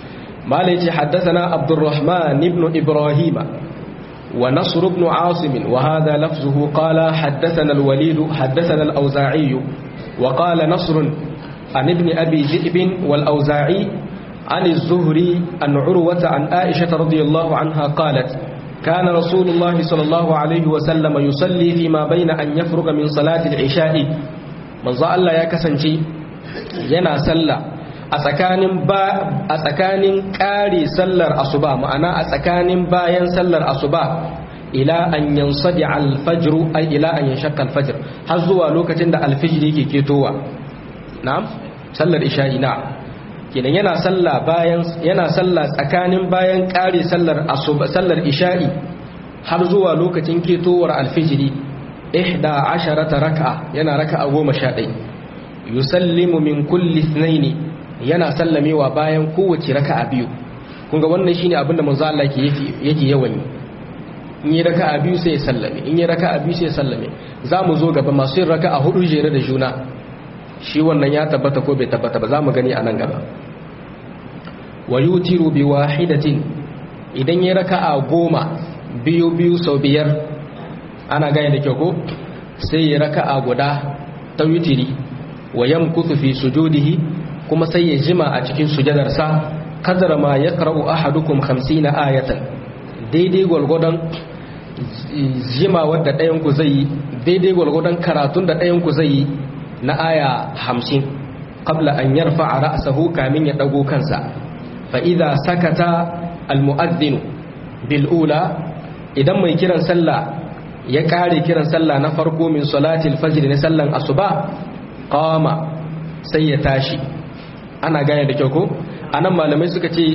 مالك حدثنا عبد الرحمن بن إبراهيم ونصر بن عاصم وهذا لفظه قال حدثنا الوليد حدثنا الأوزاعي وقال نصر عن ابن أبي ذئب والأوزاعي عن الزهري عن عروة عن عائشة رضي الله عنها قالت كان رسول الله صلى الله عليه وسلم يصلي فيما بين أن يفرغ من صلاة العشاء من ظل الله يكسنشي ينا سلّى a tsakanin ba a tsakanin ƙari sallar asuba ma'ana a tsakanin bayan sallar asuba ila an yansadi alfajru ay ila an yanshaqqa alfajr har zuwa lokacin da alfijir yake ketowa na'am sallar isha'i na kenan yana salla bayan yana salla tsakanin bayan ƙari sallar asuba sallar isha'i har zuwa lokacin ketowar alfijiri ihda asharata raka'a yana raka'a goma sha ɗaya yusallimu min kulli ithnaini yana sallamewa bayan kowace raka'a biyu kun ga wannan shine abinda manzo Allah yake yake yawan yi in yi raka'a biyu sai ya sallame in yi raka'a biyu sai ya sallame zamu zo gaba masu yin raka'a hudu jere da juna shi wannan ya tabbata ko bai tabbata ba zamu gani a nan gaba wa yutiru bi wahidatin idan yi raka'a goma biyu biyu sau biyar ana gane da kyau ko sai ya raka'a guda ta witiri wa yamkuthu fi sujudihi kuma sai ya jima a cikin sujadarsa kadara ma ya karau ahadukum 50 ayatan daidai gwalgwadon jima wadda ɗayanku zai yi daidai gwalgwadon karatun da ɗayanku zai yi na aya 50 qabla an yarfa a ra'sahu kamin ya ɗago kansa fa idza sakata almu'adhdhin bil ula idan mai kiran sallah ya kare kiran sallah na farko min salatil fajr na sallan asuba qama sai ya tashi ana gane da kyau ko anan malamai suka ce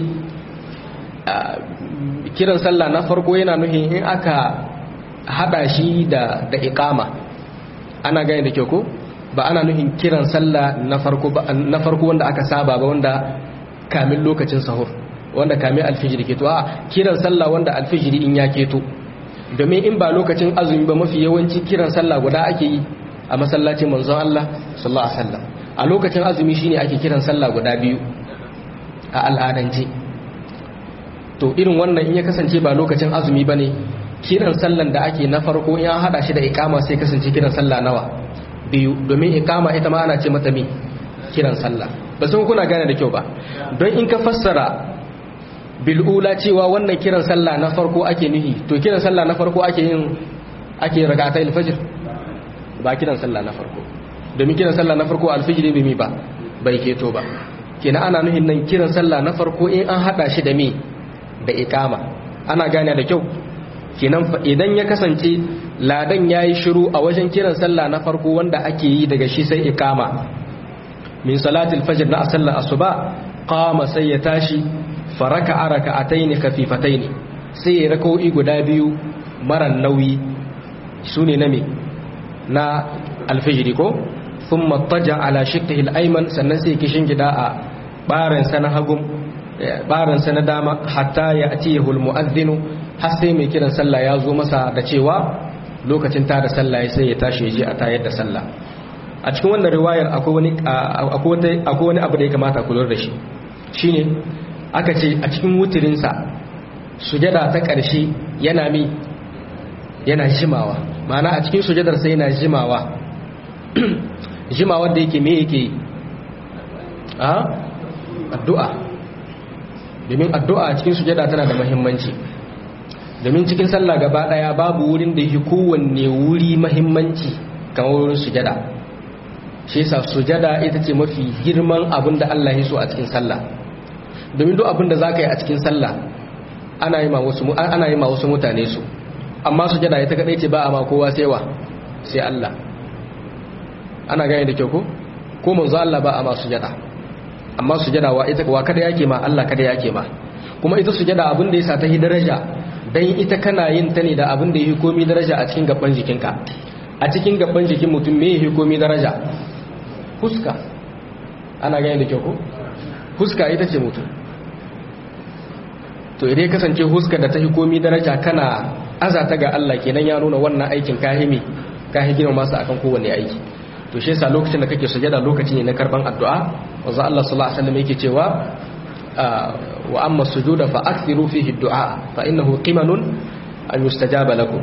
kiran sallah na farko yana nuhin in aka hada shi da da iqama ana gane da kyau ko ba ana nuhin kiran sallah na farko ba na farko wanda aka saba ba wanda kamin lokacin sahur wanda kamin alfijiri keto a kiran sallah wanda alfijiri in ya keto domin in ba lokacin azumi ba mafi yawanci kiran sallah guda ake yi a masallacin manzon Allah sallallahu alaihi wasallam a lokacin azumi shine ake kiran sallah guda biyu a al'adance to irin wannan in ya kasance ba lokacin azumi bane kiran sallan da ake na farko in an hada shi da iqama sai kasance kiran sallah nawa biyu domin iqama ita ma ana ce mata me kiran sallah ba san kuna gane da kyau ba don in ka fassara bil'ula cewa wannan kiran sallah na farko ake nuhi to kiran sallah na farko ake yin ake rakatai alfajir ba kiran sallah na farko domin kiran sallah na farko alfajir bai mi ba bai keto ba kenan ana nuhin nan kiran sallah na farko in an hada shi da me da iqama ana gane da kyau kenan idan ya kasance ladan yayi shiru a wajen kiran sallah na farko wanda ake yi daga shi sai iqama min salatil fajr na sallar asuba qama sai ya tashi faraka araka ataini khafifataini sai ya rakoi guda biyu maran nauyi sune na me na alfijiri ko thumma taja ala shikkihi al-ayman sannan sai kishin gida a barin sa na hagum barin sa na dama hatta ya atiyahu al-mu'adhdhin har sai mai kiran sallah ya zo masa da cewa lokacin ta da sallah sai ya tashi ya je a tayar da sallah a cikin wannan riwayar akwai wani akwai wani abu da ya kamata ku lura da shi shine aka ce a cikin wutirinsa sujada ta ƙarshe yana mi yana jimawa ma'ana a cikin sujadarsa yana jimawa jimawa da yake me yake a addu'a domin addu'a a cikin sujada tana da mahimmanci domin cikin sallah gaba ɗaya babu wurin da yake kowanne wuri mahimmanci kamar wurin sujada shi yasa sujada ita ce mafi girman abin da Allah ya so a cikin sallah domin duk abin da za ka yi a cikin sallah ana yi ma wasu mutane su amma su jada ita kadai ce ba a ma kowa sai wa sai Allah ana gane da kyau ko ko manzo Allah ba a ma sujada amma sujada wa ita wa kada yake ma Allah kada yake ma kuma ita sujada abin da yasa ta hi daraja dan ita kana yin ta ne da abin da yi komi daraja a cikin gaban jikinka a cikin gaban jikin mutum me yi komi daraja huska ana gane da kyau ko huska ita ce mutum to idan kasance huska da ta komi daraja kana azata ga Allah kenan ya nuna wannan aikin kahimi kahi gina masu akan kowanne aiki to shi yasa lokacin da kake sujada lokaci ne na karban addu'a wanzu Allah sallallahu alaihi wasallam yake cewa wa amma sujuda fa akthiru fihi ad-du'a fa innahu qimanun an yustajaba lakum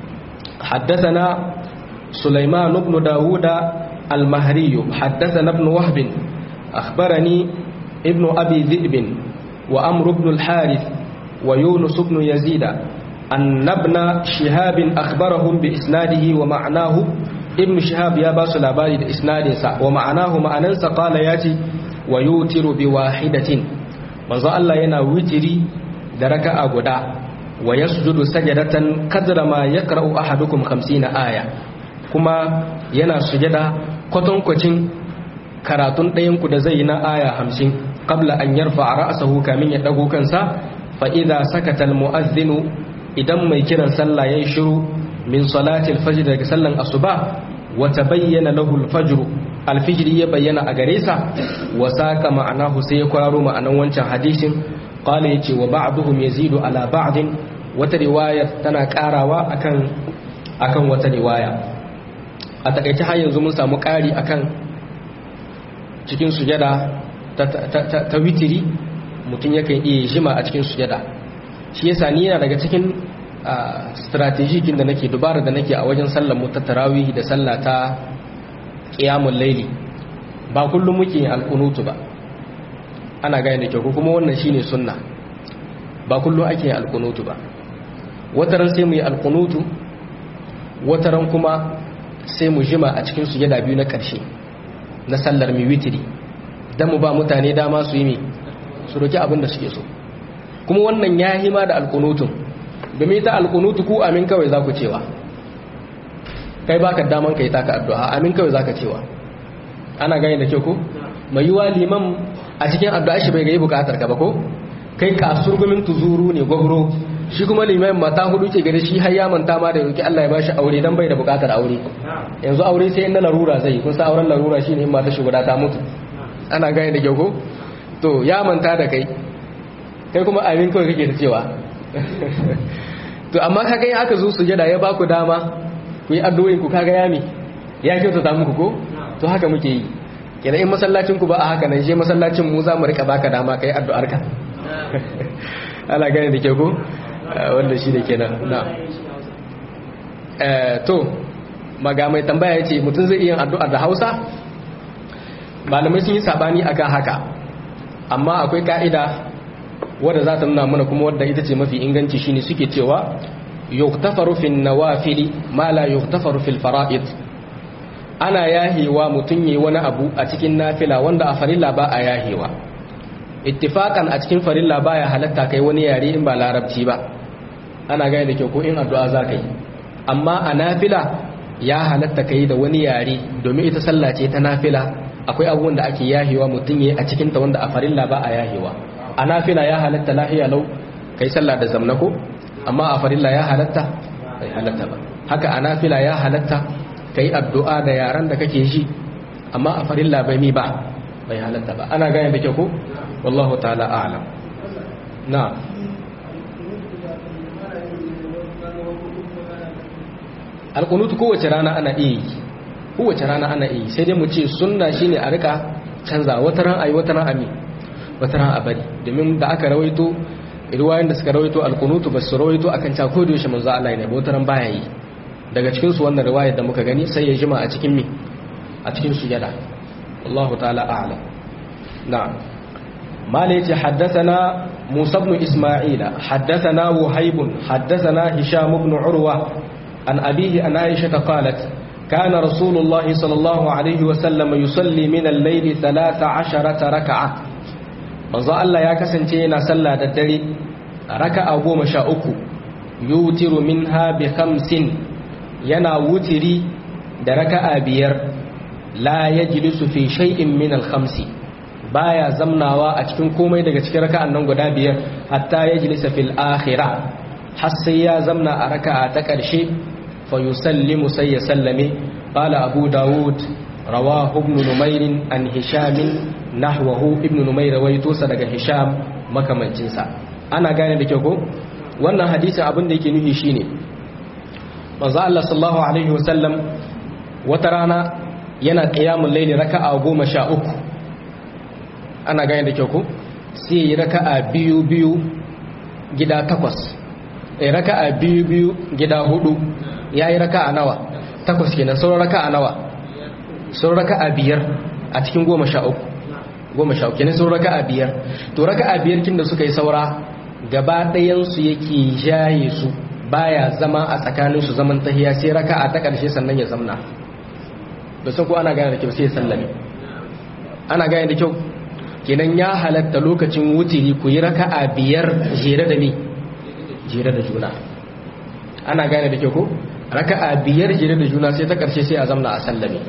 حدثنا سليمان بن داود المهري حدثنا ابن وهب أخبرني ابن أبي ذئب وأمر بن الحارث ويونس بن يزيد أن ابن شهاب أخبرهم بإسناده ومعناه ابن شهاب يا باس الأباري بإسناد ومعناه معننس قال ياتي ويوتر بواحدة manzo Allah yana witiri da raka'a guda wa yasjudu sajadatan kadra ma yaqra'u ahadukum 50 aya kuma yana sujada kwatankwacin karatun ɗayan ku da zai yi na aya 50 qabla an yarfa ra'sahu kamin ya dago kansa fa idza sakata al-mu'adhdhinu idan mai kiran sallah yayin shiru min salatil fajr daga sallan asuba wa tabayyana lahu al-fajr al-fajr ya bayyana a gare sa wa saka ma'anahu sai ya kwararo ma'anan wancan hadisin qala yace wa ba'dhum yazidu ala ba'din wata riwaya tana karawa akan akan wata riwaya a takaice har yanzu mun samu kari akan cikin sujada ta, ta, ta, witiri mutum yakan iya jima a cikin sujada shi yasa ni yana daga cikin strategikin da nake dubara da nake a wajen sallar mu ta tarawih da sallah ta qiyamul laili ba kullum muke yin alkunutu ba ana gane da kyau kuma wannan shine sunna ba kullum ake yin alkunutu ba wataran sai mu yi alkunutu wataran kuma sai mu jima a cikin sujada biyu na ƙarshe na sallar mi witiri dan mu ba mutane dama su yi mi su roki abin da suke so kuma wannan ya hima da alkunutun domin ta alkunutu ku amin kawai za ku cewa kai baka daman kai taka addu'a amin kawai za ka cewa ana gani da kyau ko mai yiwa liman a cikin addu'a shi bai ga yi bukatar ka ba ko kai kasurgumin tuzuru ne gwagro shi kuma liman mata hudu ke gare shi har ya manta ma da yauki Allah ya bashi aure dan bai da bukatar aure yanzu aure sai in na larura zai kun sa auren larura shine in mata shi guda ta mutu ana gani da kyau ko to ya manta da kai kai kuma amin kawai kake ta cewa to amma kaga in aka zo sujada ya baku dama ku yi addu'o'in ku kaga yami ya kyautata muku ko to haka muke yi kenan in masallacin ku ba a haka nan je masallacin mu za mu rika baka dama kai addu'ar ka ana gane da ke ko wanda shi da kenan na eh to maga mai tambaya yace mutum zai iya addu'ar da Hausa malamai sun yi sabani akan haka amma akwai ka'ida wadda za ta nuna mana kuma wadda ita ce mafi inganci shine suke cewa yuktafaru fil nawafili ma la yuktafaru fil fara'id ana yahewa mutum yi wani abu a cikin nafila wanda a farilla ba a yahewa ittifakan a cikin farilla ba ya halatta kai wani yare in ba larabci ba ana gaya da kyau ko in addu'a za ka yi amma a nafila ya halatta kai da wani yare domin ita sallah ce ta nafila akwai abubuwan da ake yahewa mutum yi a cikinta wanda a farilla ba a yahewa a nafila ya halatta lahiya lau kai sallah da zamnako amma a farilla ya halatta bai halatta ba haka a nafila ya halatta kai addu'a da yaran da kake ji amma a farilla bai mi ba bai halatta ba ana gane da ke ko wallahu ta'ala a'lam na alkunutu kowace rana ana iya yi kowace rana ana iya sai dai mu ce sunna shine a rika canza wata ran ayi wata ran ami wata ran a bari domin da aka rawaito riwayoyin da suka rawaito alkunutu ba su rawaito akan ta ko da yaushe manzo Allah ne wata ran baya yi daga cikin su wannan riwayar da muka gani sai ya jima a cikin mi a cikin sujada Allahu ta'ala a'lam na'am mala yace haddathana Musa ibn Isma'ila haddathana Wuhayb haddathana Hisham ibn Urwa an abihi an Aisha qalat كان رسول الله صلى الله عليه وسلم يصلي من الليل ثلاث عشرة ركعة manzo Allah ya kasance yana sallah da dare raka'a goma sha uku yutiru minha bi khamsin yana wutiri da raka'a biyar la yajlisu fi shay'in min al khamsi baya zamnawa a cikin komai daga cikin raka'an nan guda biyar hatta yajlisa fil akhirah har sai ya zamna a raka'a ta karshe fa yusallimu sai ya sallame qala abu daud rawahu ibn numair an hisham nahwahu ibn numair rawaito sa daga hisham makamancin sa ana gane da kyau ko wannan hadisin abin da yake nufi shine manzo Allah sallallahu alaihi wasallam wata rana yana qiyamul layli raka'a 13 ana gane da kyau ko sai ya yi raka'a biyu biyu gida takwas ya raka'a biyu biyu gida hudu ya yi raka'a nawa takwas kenan sauran raka'a nawa sauran raka'a biyar a cikin goma sha uku goma sha uku kenan sauran raka'a biyar to raka'a biyar kin da suka yi saura gaba ɗayansu yake jaye su baya zama a tsakaninsu zaman tahiya sai raka'a ta ƙarshe sannan ya zamna da sun ko ana gane da kyau sai ya sallame ana gane da kyau kenan ya halatta lokacin wutiri ku yi raka'a biyar jere da ni jere da juna ana gane da kyau ko raka'a biyar jere da juna sai ta karshe sai a zamna a sallame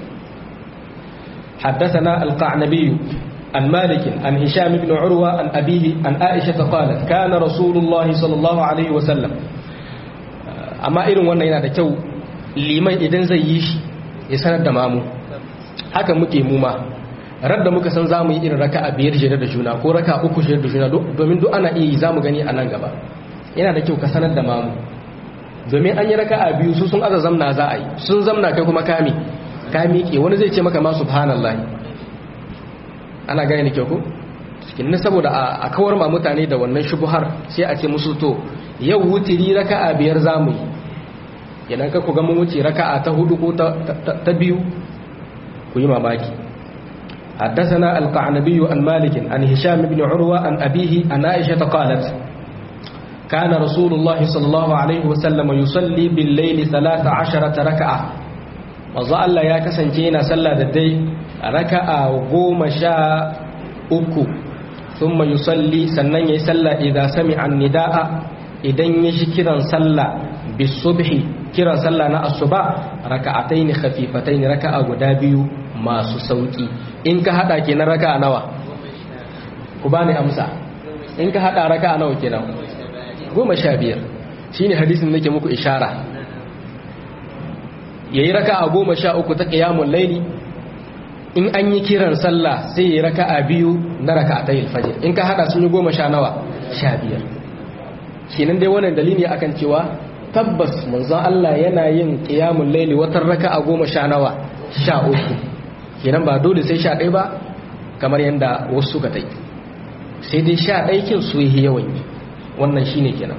حدثنا القعنبي عن مالك عن هشام بن عروة عن أبيه عن عائشة قالت كان رسول الله صلى الله عليه وسلم أما إرن وانا ينا دا كيو liman idan zai yi shi ya sanar da mamu haka muke muma radda muka san za mu yi irin raka a biyar jere da juna ko raka uku jere da juna domin duk ana iya yi za mu gani a nan gaba yana da kyau ka sanar da mamu domin an yi raka a biyu su sun aza zamna za a yi sun zamna kai kuma kami ka miƙe wani zai ce maka ma subhanallah ana gani da kyau ko cikin saboda a kawar ma mutane da wannan shubuhar sai a ce musu to yau wutiri raka a biyar za mu yi idan ka ku ga mun wuce raka'a ta hudu ko ta biyu ku yi mamaki حدثنا القعنبي عن مالك عن هشام بن عروة عن أبيه عن عائشة قالت كان رسول الله صلى الله عليه وسلم يصلي بالليل ثلاث عشرة ركعة وظل يا كسنجينا صلى ددي ركعة وقوم شاء أكو ثم يصلي سنن يسلى إذا سمع النداء إذن يشكرا صلى بالصبح kiran sallah na asuba raka'ataini khafifataini raka'a guda biyu masu sauki in ka hada kenan raka'a nawa ku bani amsa in ka hada raka'a nawa kenan goma sha biyar shine hadisin nake muku ishara yayi raka'a goma sha uku ta qiyamul laili in an yi kiran sallah sai yayi raka'a biyu na raka'atayil fajr in ka hada sun yi goma sha nawa sha biyar kenan dai wannan dalili akan cewa tabbas manzon Allah yana yin qiyamul laili watan raka'a goma sha nawa sha uku kenan ba dole sai sha ɗaya ba kamar yadda wasu suka tai sai dai sha ɗaya kin su yi yawan yi wannan shine kenan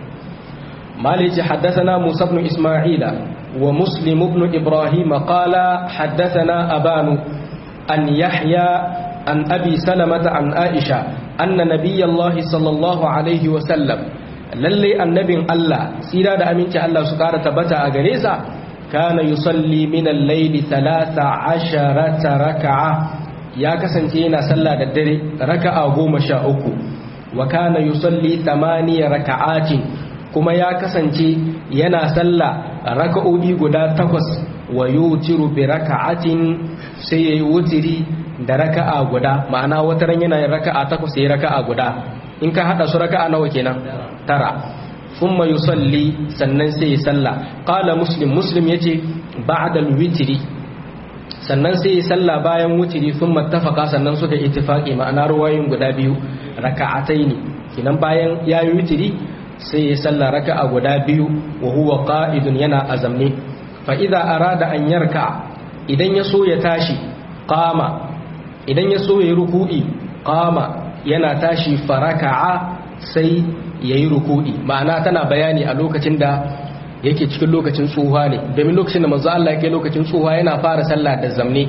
مالك حدثنا موسى بن إسماعيل ومسلم بن إبراهيم قال حدثنا أبان أن يحيى عن أبي سلمة عن عائشة أن نبي الله صلى الله عليه وسلم للي النبي الله سيرا دا أمينك الله سكارة تبتا أغريسا كان يصلي من الليل ثلاث عشرة ركعة يا كسنتينا صلى الدري ركعة قوم شاء وكان يصلي ثمانية ركعات kuma ya kasance yana sallah raka'o'i guda takwas wa yutiru bi raka'atin sai yayi wutiri da raka'a guda ma'ana wata ran yana yin raka'a takwas yayi raka'a guda in ka hada su raka'a nawa kenan tara thumma yusalli sannan sai ya salla qala muslim muslim yace ba'da al-witri sannan sai ya salla bayan wutiri thumma tafaqa sannan suka ittifaqi ma'ana ruwayoyin guda biyu raka'ataini kinan bayan yayi witiri sai ya salla raka'a guda biyu wa huwa qa'idun yana azamne fa idza arada an yarka idan ya so ya tashi qama idan ya so ya ruku'i qama yana tashi faraka'a sai yayi ruku'i ma'ana tana bayani a lokacin da yake cikin lokacin tsuha ne domin lokacin da manzo Allah yake lokacin tsuha yana fara sallah da zamne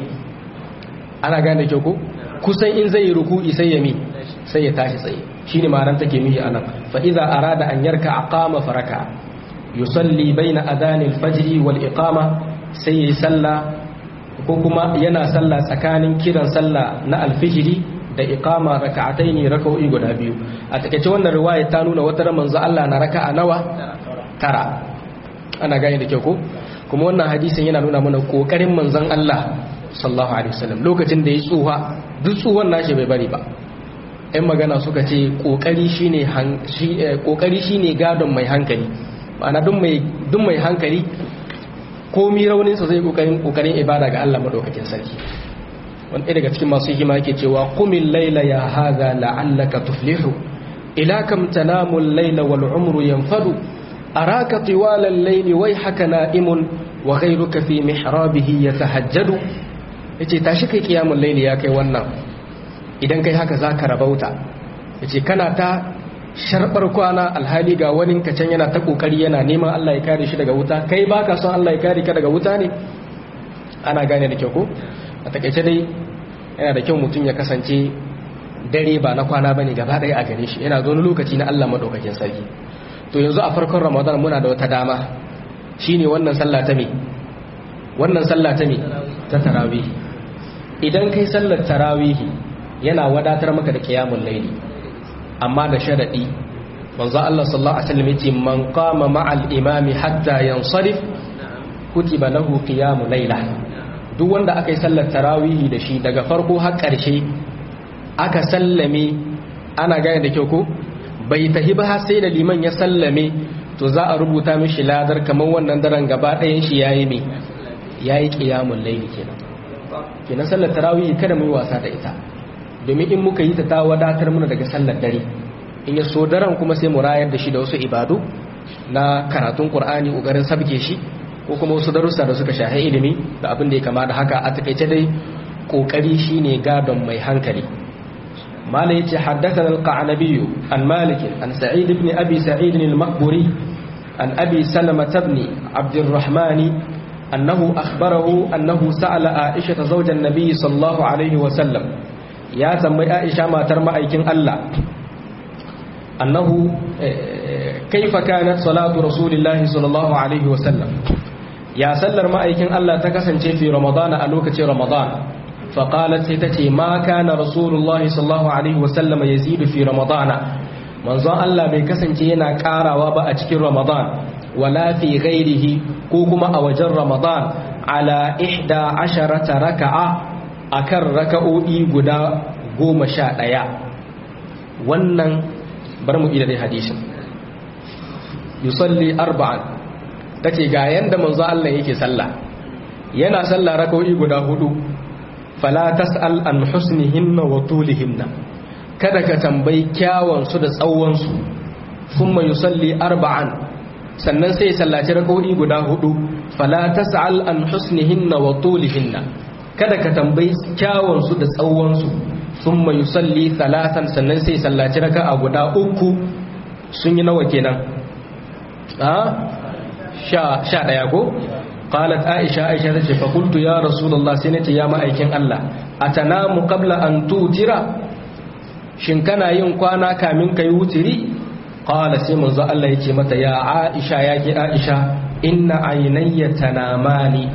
ana gane ke ko kusan in zai yi ruku'i sai ya mi sai ya tashi tsaye shine ma'anar take mihi anan fa idza arada an yarka aqama faraka yusalli baina adani al-fajr wal iqama sai yayi salla ko kuma yana salla tsakanin kiran salla na al-fajr da iqama raka'ataini raka'o'i guda biyu a takeice wannan riwaya ta nuna wata manzo Allah na raka'a nawa tara ana gane da kyau ko kuma wannan hadisin yana nuna mana kokarin manzon Allah sallallahu alaihi wasallam lokacin da ya tsuha duk tsuhan nashi bai bari ba ‘yan magana suka ce ƙoƙari shi ne gadon mai hankali ma'ana duk mai hankali komi rauninsa zai ƙoƙarin ibada ga Allah maɗaukakin sarki wani daga cikin masu hikima yake cewa kumin laila ya haga la'allaka tuflihu ila kam tanamun laila wal umru yanfadu araka tiwalan laili wai haka na'imun wa ghayruka fi mihrabihi yatahajjadu yace tashi kai kiyamul laili ya kai wannan idan kai haka za ka rabauta yace kana ta sharbar kwana alhali ga wani kacan yana ta kokari yana neman Allah ya kare shi daga wuta kai baka son Allah ya kare ka daga wuta ne ana gane da kyau ko a takaice dai yana da kyau mutum ya kasance dare ba na kwana bane gaba ɗaya a gare shi yana zo lokaci na Allah madaukakin sarki to yanzu a farkon Ramadan muna da wata dama shine wannan sallah ta me wannan sallah ta me ta tarawih idan kai sallar tarawih yana wadatar maka da qiyamul layli amma da sharadi manzo Allah sallallahu alaihi wasallam yace man qama ma'al imami hatta yansarif kutiba lahu qiyamul layla duk wanda aka yi sallar tarawih da shi daga farko har ƙarshe aka sallame ana gane da kyau ko bai tahi ba har sai da liman ya sallame to za a rubuta mishi ladar kamar wannan daren gaba ɗayan shi yayi me yayi qiyamul layli kenan kenan sallar tarawih kada mu yi wasa da ita domin in muka yi ta ta wadatar muna daga sallar dare in ya so daren kuma sai mu rayar da shi da wasu ibadu na karatun qur'ani kokarin sabke shi ko kuma wasu darussa da suka shahi ilimi da abin da ya kama da haka a takaice dai kokari shine gadon mai hankali مالي حدثنا القعنبي عن مالك عن سعيد بن أبي سعيد المقبري عن أبي سلمة بن عبد الرحمن أنه أخبره أنه سأل عائشة زوج النبي صلى الله عليه وسلم يا تنبي عائشة ما ترمى أيكن الله أنه كيف كانت صلاة رسول الله صلى الله عليه وسلم يا سلر ما أيكن الله تكسن في رمضان ألوكة رمضان فقالت ستتي ما كان رسول الله صلى الله عليه وسلم يزيد في رمضان manzon Allah bai kasance yana karawa ba a cikin Ramadan wala fi ghairihi ko kuma a wajen Ramadan ala ihda asharata raka'a akan raka'o'i guda goma sha ɗaya wannan bar mu ida dai hadisin yusalli arba'an tace ga yanda manzon Allah yake sallah yana sallah raka'o'i guda hudu fala tas'al an husnihinna wa tulihinna kada ka tambayi kyawun su da tsawon su thumma yusalli arba'an sannan sai sallaci rak'o'i guda hudu fala tas'al an husnihinna wa tulihinna kada ka tambayi kyawun su da tsawon su thumma yusalli thalathan sannan sai sallaci raka'a guda uku sun yi nawa kenan a sha sha daya ko qalat aisha aisha tace fa qultu ya rasulullah sai nace ya ma'aikin Allah atanamu qabla an tutira shin kana yin kwana kamin kai wutiri qala sai manzo Allah yace mata ya aisha ya ki aisha inna aynayya tanamani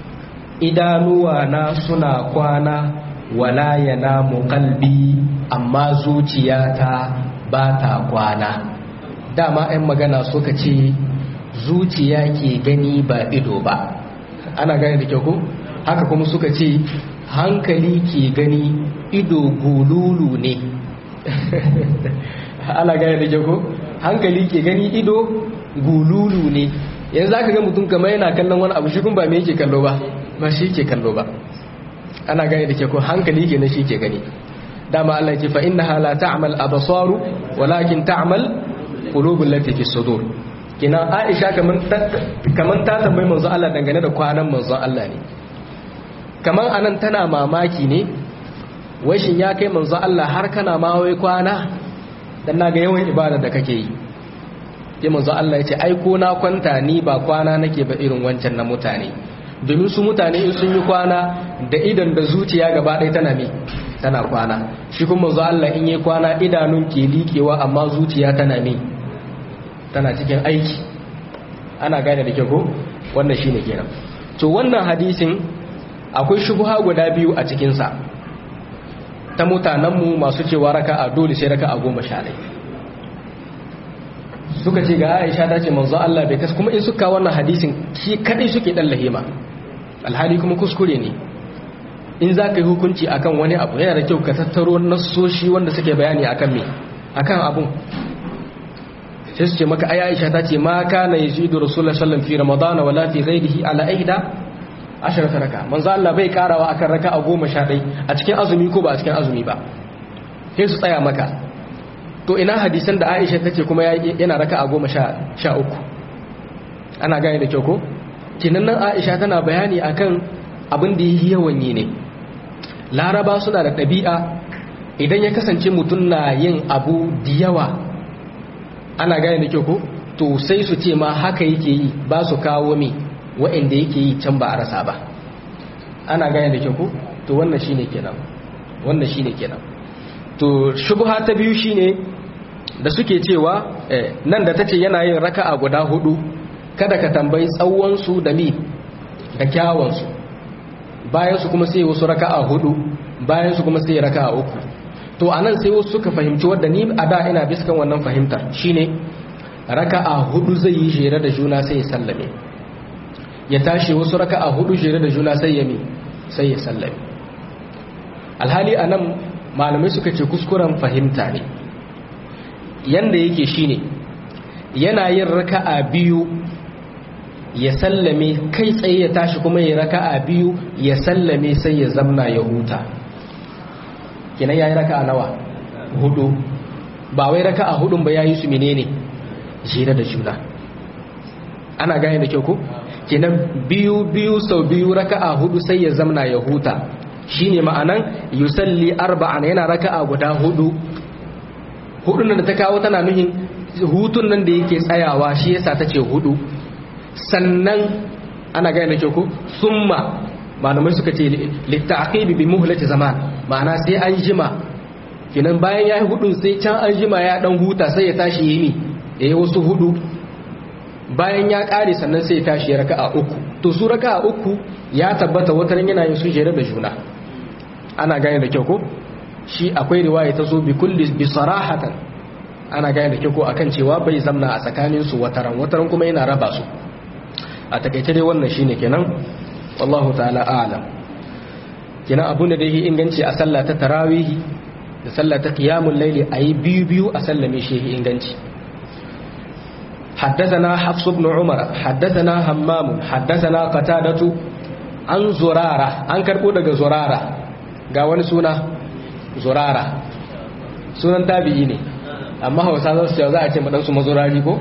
idanuwa na suna kwana wala yanamu qalbi amma zuciyata ba ta kwana dama 'yan magana suka ce zuciya ke gani ba ido ba ana gane da kyau ko haka kuma suka ce hankali ke gani ido gululu ne ana gane da kyau ko hankali ke gani ido gululu ne yanzu zaka ga mutum kamar yana kallon wani abu shi kun ba me yake kallo ba ba shi ke kallo ba ana gane da kyau ko hankali ke na shi ke gani dama Allah ya ce fa innaha la ta'mal absaru walakin ta'mal qulubul lati fi sudur kina aisha kaman ta tambayi manzo Allah dangane da kwanan manzo Allah ne kaman anan tana mamaki ne wai shin ya kai manzo Allah har kana ma wai kwana dan naga yawan ibada da kake yi sai manzo Allah ya ce ai ko na kwanta ni ba kwana nake ba irin wancan na mutane domin su mutane in sun yi kwana da idan da zuciya gaba ɗaya tana me tana kwana shi kuma manzo Allah in yi kwana idanun ke liƙewa amma zuciya tana me tana cikin aiki ana gane da kyau ko wannan shine kenan to wannan hadisin akwai shubha guda biyu a cikin sa ta mutanenmu masu cewa raka'a dole sai raka'a goma sha ɗaya suka ce ga Aisha ta ce manzo Allah bai kas kuma in suka wannan hadisin shi kadai suke dan lahima alhali kuma kuskure ne in za ka yi hukunci akan wani abu yana da kyau ka tattaro nassoshi wanda suke bayani akan me akan abun sai su ce maka ai Aisha ta ce ma kana yazidu rasulullahi sallallahu fi ramadan wala fi ghairihi ala ihda asharata raka manzo Allah bai karawa akan raka'a 11 a cikin azumi ko ba a cikin azumi ba sai su tsaya maka to ina hadisan da Aisha tace kuma yana raka'a 13 ana gane da kyau ko kinan nan Aisha tana bayani akan abin da yi yawan yi ne laraba suna da ɗabi'a idan ya kasance mutum na yin abu da yawa ana gane da kyau ko to sai su ce ma haka yake yi ba su kawo mi wa'anda yake yi can ba a rasa ba ana gane da kyau ko to wannan shine kenan wannan shine kenan to shubha ta biyu shine da suke cewa nan da tace yana yin raka'a guda hudu kada ka tambayi tsawon su da mi da kyawun su bayan su kuma sai wasu raka'a hudu bayan su kuma sai raka'a uku to anan sai wasu suka fahimci wadda ni a da ina biskan wannan fahimta shine raka'a hudu zai yi jere da juna sai ya sallame ya tashi wasu raka'a hudu jere da juna sai ya mi sai ya sallame alhali anan malamai suka ce kuskuren fahimta ne yanda yake shine yana yin raka'a biyu ya sallame kai tsaye ya tashi kuma ya raka'a biyu ya sallame sai ya zamna ya huta kenan yayi raka'a nawa hudu ba wai raka'a hudun ba yayi su menene jira da juna ana gane da kyau ko kenan biyu biyu sau biyu raka'a hudu sai ya zamna ya huta shine ma'anan yusalli arba'an yana raka'a guda hudu hudun da ta kawo tana nuhin hutun nan da yake tsayawa shi yasa tace hudu sannan ana gane da kyau ko summa malamai suka ce littaqibi bi muhlati zaman ma'ana sai an jima kinan bayan yayi hudun sai can an jima ya dan huta sai ya tashi yini yayi wasu hudu bayan ya kare sannan sai ya tashi ya raka'a uku to su raka'a uku ya tabbata wata yana yin su jere da juna ana gane da kyau ko shi akwai riwaya ta zo bi kulli bi sarahatan ana gane da kyau ko akan cewa bai zamna a tsakanin su wataran wataran kuma yana raba su a takaice dai wannan shine kenan wallahu ta'ala a'lam kenan abun da yake inganci a sallah ta tarawih da sallah ta qiyamul layli ayi biyu biyu a sallame shi inganci حدثنا حفص بن عمر حدثنا همام حدثنا قتادة عن زرارة عن كربو daga زرارة ga wani suna zurara sunan tabi'i ne amma hausa za su za a ce maɗansu mazurari ko?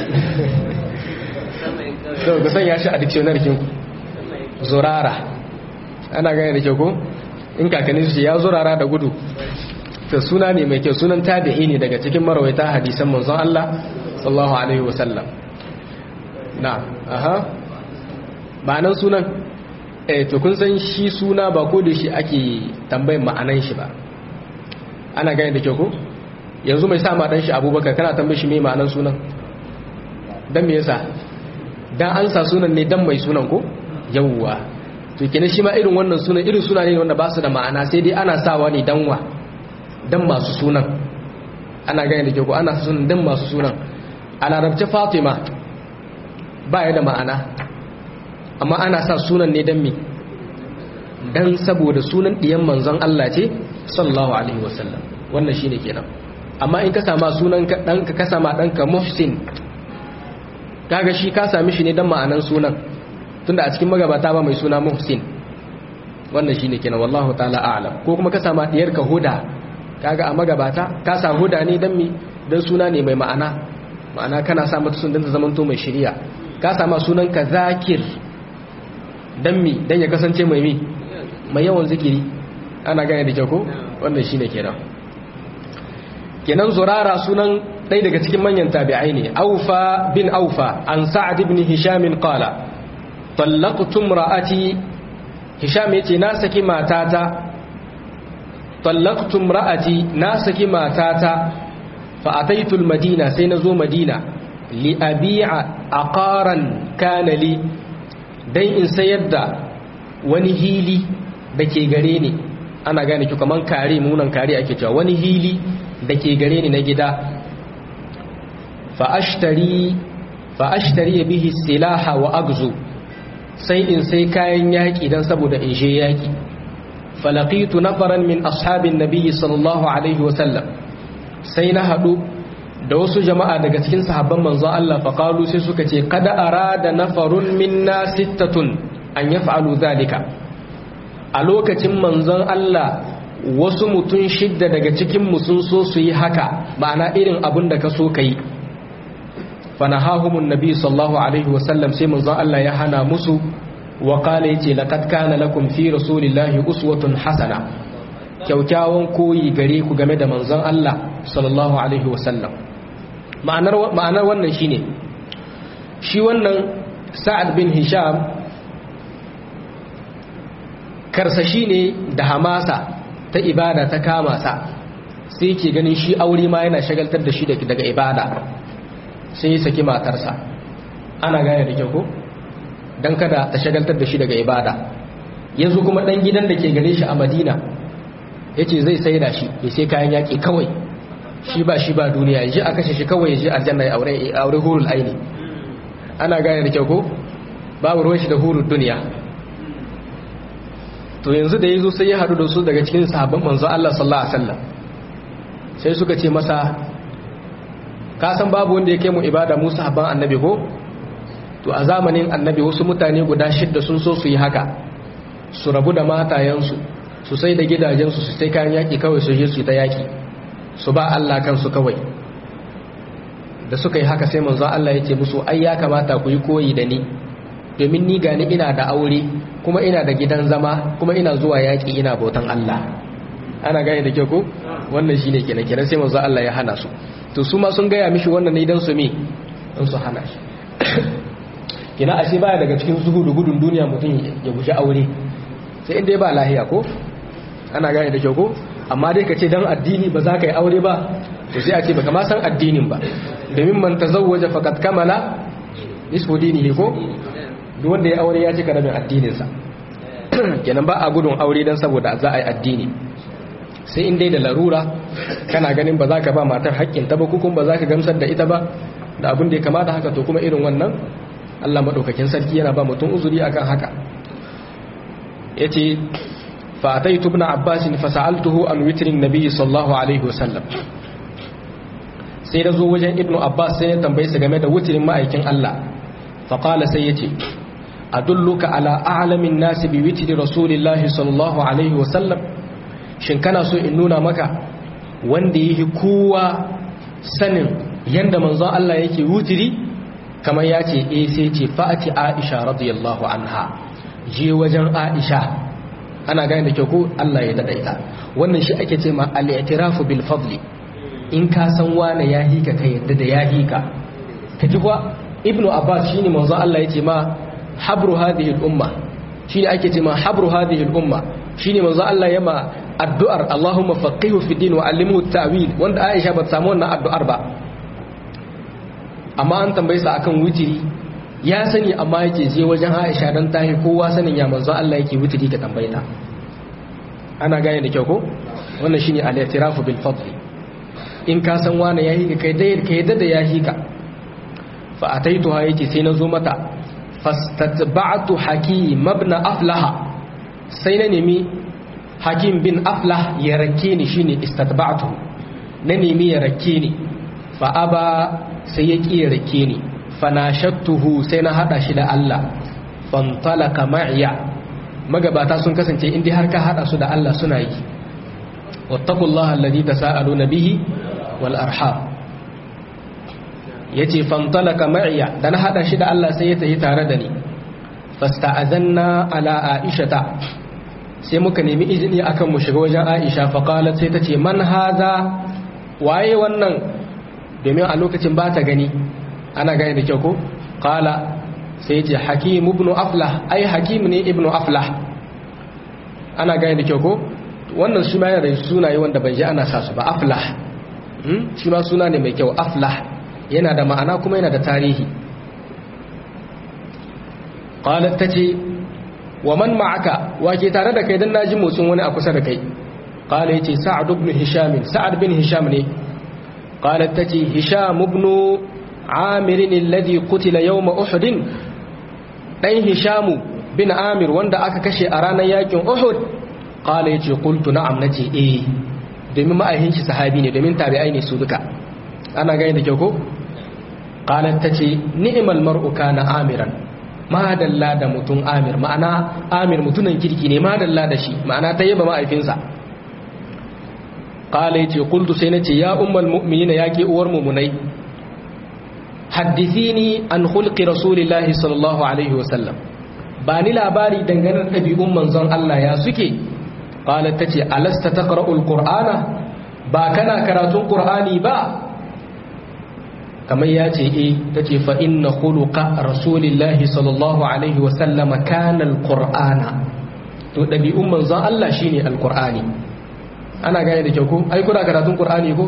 sau ga sanya shi a dictionary kin zurara ana gane da kyau ko? in kakanni su ya zurara da gudu ta suna ne mai kyau sunan tabi'i ne daga cikin marawaita hadisan manzon Allah sallallahu alaihi wasallam na aha ba nan sunan eh to kun san shi suna ba ko da shi ake tambayin ma'anan shi ba ana gane da kyau ko yanzu mai sa ma dan shi abubakar kana tambaye shi me ma'anan sunan dan me yasa dan an sa sunan ne dan mai sunan ko yawwa to kenan shi ma irin wannan sunan irin suna ne wanda ba su da ma'ana sai dai ana sawa ne dan wa dan masu sunan ana gane da kyau ko ana sunan dan masu sunan a larabci fatima ba ya da ma'ana amma ana sa sunan ne don me don saboda sunan ɗiyan manzon Allah ce sallallahu alaihi wasallam wannan shine kenan amma in ka sama sunan ɗanka ka sama ɗanka muhsin kaga shi ka sami shi ne don ma'anan sunan tunda a cikin magabata ba mai suna muhsin wannan shine kenan wallahu ta'ala a'lam ko kuma ka sama ɗiyarka huda kaga a magabata ka sa huda ne don me don suna ne mai ma'ana ma'ana kana sa mata sunan ta zamanto mai shari'a ka sama sunan ka zakir dan mi dan ya kasance mai mi mai yawan zikiri ana gane da kyau ko wannan shine kenan kenan zurara sunan ɗaya daga cikin manyan tabi'ai ne aufa bin aufa an sa'ad ibn hisham qala talaqtu imra'ati hisham yace na saki matata talaqtu imra'ati na saki matata fa ataitu al-madina sai nazo madina li abi'a aqaran kana li dan in sayar da wani hili da ke gare ni ana gane ki kaman kare munan kare ake cewa wani hili da ke gare ni na gida fa ashtari fa ashtari bihi silaha wa agzu sai in sai kayan yaki dan saboda in je yaki falaqitu nafaran min ashabin nabiyyi sallallahu alaihi wa sallam sai na hadu da wasu jama'a daga cikin sahabban manzon Allah faqalu sai suka ce kada arada nafarun minna sittatun an yaf'alu zalika a lokacin manzon Allah wasu mutum shidda daga cikin mu sun so su yi haka ma'ana irin abin da ka so kai fanahahumun nabi sallallahu alaihi wasallam sai manzon Allah ya hana musu wa qala yace laqad kana lakum fi rasulillahi uswatun hasana kyaukyawan koyi gare ku game da manzon Allah sallallahu alaihi wasallam ma'anar ma'anar wannan shine shi wannan Sa'ad bin Hisham karsashi ne da hamasa ta ibada ta kama sa sai yake ganin shi aure ma yana shagaltar da shi daga ibada sai ya saki matarsa ana gane da kyau ko dan kada ta shagaltar da shi daga ibada yanzu kuma dan gidan da ke gare shi a Madina yace zai saida shi ya sai kayan yaki kawai shi ba shi ba duniya yaji a kashe shi kawai yaji aljanna ya aure aure hurul aini ana gane da kyau ko babu ruwan shi da hurul duniya to yanzu da yazo sai ya hadu da su daga cikin sahabban manzo Allah sallallahu alaihi wasallam sai suka ce masa ka san babu wanda yake mu ibada mu sahabban annabi ko to a zamanin annabi wasu mutane guda shidda sun so su yi haka su rabu da matayensu su sai da gidajensu su sai kayan yaki kawai su je su yi ta yaki su ba Allah kansu kawai da suka yi haka sai manzo Allah ya ce musu ai ya kamata ku yi koyi da ni domin ni gani ina da aure kuma ina da gidan zama kuma ina zuwa yaki ina bautan Allah ana gane da kyau ko wannan shine kenan kenan sai manzo Allah ya hana su to su ma sun gaya mishi wannan ne dan su me dan su hana shi kina ashe baya daga cikin zuhudu gudun duniya mutum ya guji aure sai inda ba lahiya ko ana gane da kyau ko amma dai ka ce dan addini ba za ka yi aure ba to sai a ce baka ma san addinin ba domin man tazawwaja faqad kamala nisfu dinihi ko duk wanda ya aure ya cika rabin addinin sa kenan ba a gudun aure dan saboda za a yi addini sai in dai da larura kana ganin ba za ka ba matar haƙƙin ta ba ko kuma ba za ka gamsar da ita ba da abin da ya kamata haka to kuma irin wannan Allah maɗaukakin sarki yana ba mutum uzuri akan haka ya ce fa'atai tubna abbasin fasa'altuhu an witirin nabi sallallahu alaihi wasallam sai da zo wajen ibnu abbas sai ya tambayi su game da wutirin ma'aikin Allah faƙala sai ya ce a dulluka ala a'alamin nasi bi witiri rasulillahi sallallahu alaihi wasallam shin kana so in nuna maka wanda yake kowa sanin yanda manzon Allah yake wutiri kamar ya ce eh sai ce fa'ati aisha radiyallahu anha je wajen aisha ana gane da kyau ko Allah ya dadaita wannan shi ake ce ma al-i'tirafu bil fadli in ka san wane ya hika ka yadda da ya hika ka ji kuwa ibnu abbas shine manzo Allah yace ma habru hadhihi al-umma shine ake ce ma habru hadhihi al-umma shine manzo Allah yama addu'ar Allahumma faqihu fi din wa allimhu at-ta'wil wanda Aisha ba ta samu wannan addu'ar ba amma an tambaye sa akan wutiri ya sani amma yake je wajen Aisha dan tahi kowa sanin ya manzo Allah yake wutiri ka tambaye ta ana gane da kyau ko wannan shine al-i'tirafu bil fadl in ka san wani yahi ka kai dai kai da yahi ka fa ataituha yake sai nazo mata fastatba'tu hakim ibn aflah sai na nemi hakim bin aflah ya rake ni shine istatba'tu na nemi ya rake ni fa aba sai ya ƙi rake ni fanashattuhu sai na hada shi da Allah fantalaka ma'iya magabata sun kasance inda har ka hada su da Allah suna yi wattaqullaha alladhi tasaaluna bihi wal arham yace fantalaka ma'iya da na hada shi da Allah sai ya tafi tare da ni fasta'azanna ala aishata sai muka nemi izini akan mu shiga wajen Aisha fa qalat sai tace man haza waye wannan domin a lokacin ba ta gani ana gani da kyau ko kala sai ce hakim ibn aflah ai hakim ne ibn aflah ana gani da kyau ko wannan shi ma yana da sunaye wanda ban ji ana sa su ba aflah shi ma suna ne mai kyau aflah yana da ma'ana kuma yana da tarihi qalat tace wa man ma'aka wake tare da kai dan naji motsin wani a kusa da kai qala yace sa'ad ibn hisham sa'ad bin hisham ne قالت تتي هشام بن عامر الذي قتل يوم أحد دين هشام بن عامر wanda aka kashe a ranar yakin Uhud qala yace qultu na'am nace eh domin ma'ahin shi sahabi ne domin tabi'ai ne su duka ana gani da kyau ko qalat tace ni'mal mar'u kana amiran madalla da mutun amir ma'ana amir mutunan kirki ne madalla da shi ma'ana ta yaba ma'aifinsa qala yace qultu sai nace ya ummul mu'minina yake uwar mu'minai haddithini an khulqi rasulillahi sallallahu alaihi wasallam ba ni labari dangane da dabi'un manzon Allah ya suke qalat tace alasta taqra'ul qur'ana ba kana karatun qur'ani ba kamar ya ce e ta ce fa inna khuluqa rasulillahi sallallahu alaihi wa sallama kana alqur'ana to dabi'un manzon Allah shine alqur'ani ana gane da kyau ko ai kuna karatun qur'ani ko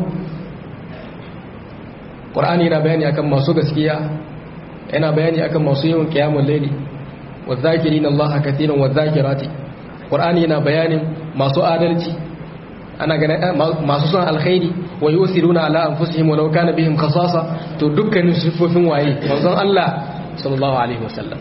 qur'ani yana bayani akan masu gaskiya yana bayani akan masu yawan qiyamul layli wadh-dhakirina Allah katiran wadh-dhakirati qur'ani yana bayanin masu adalci ana ganin masu son alkhairi wa yusiruna ala anfusihim walau kana bihim khasasa to dukkanin sifofin waye manzon Allah sallallahu alaihi wasallam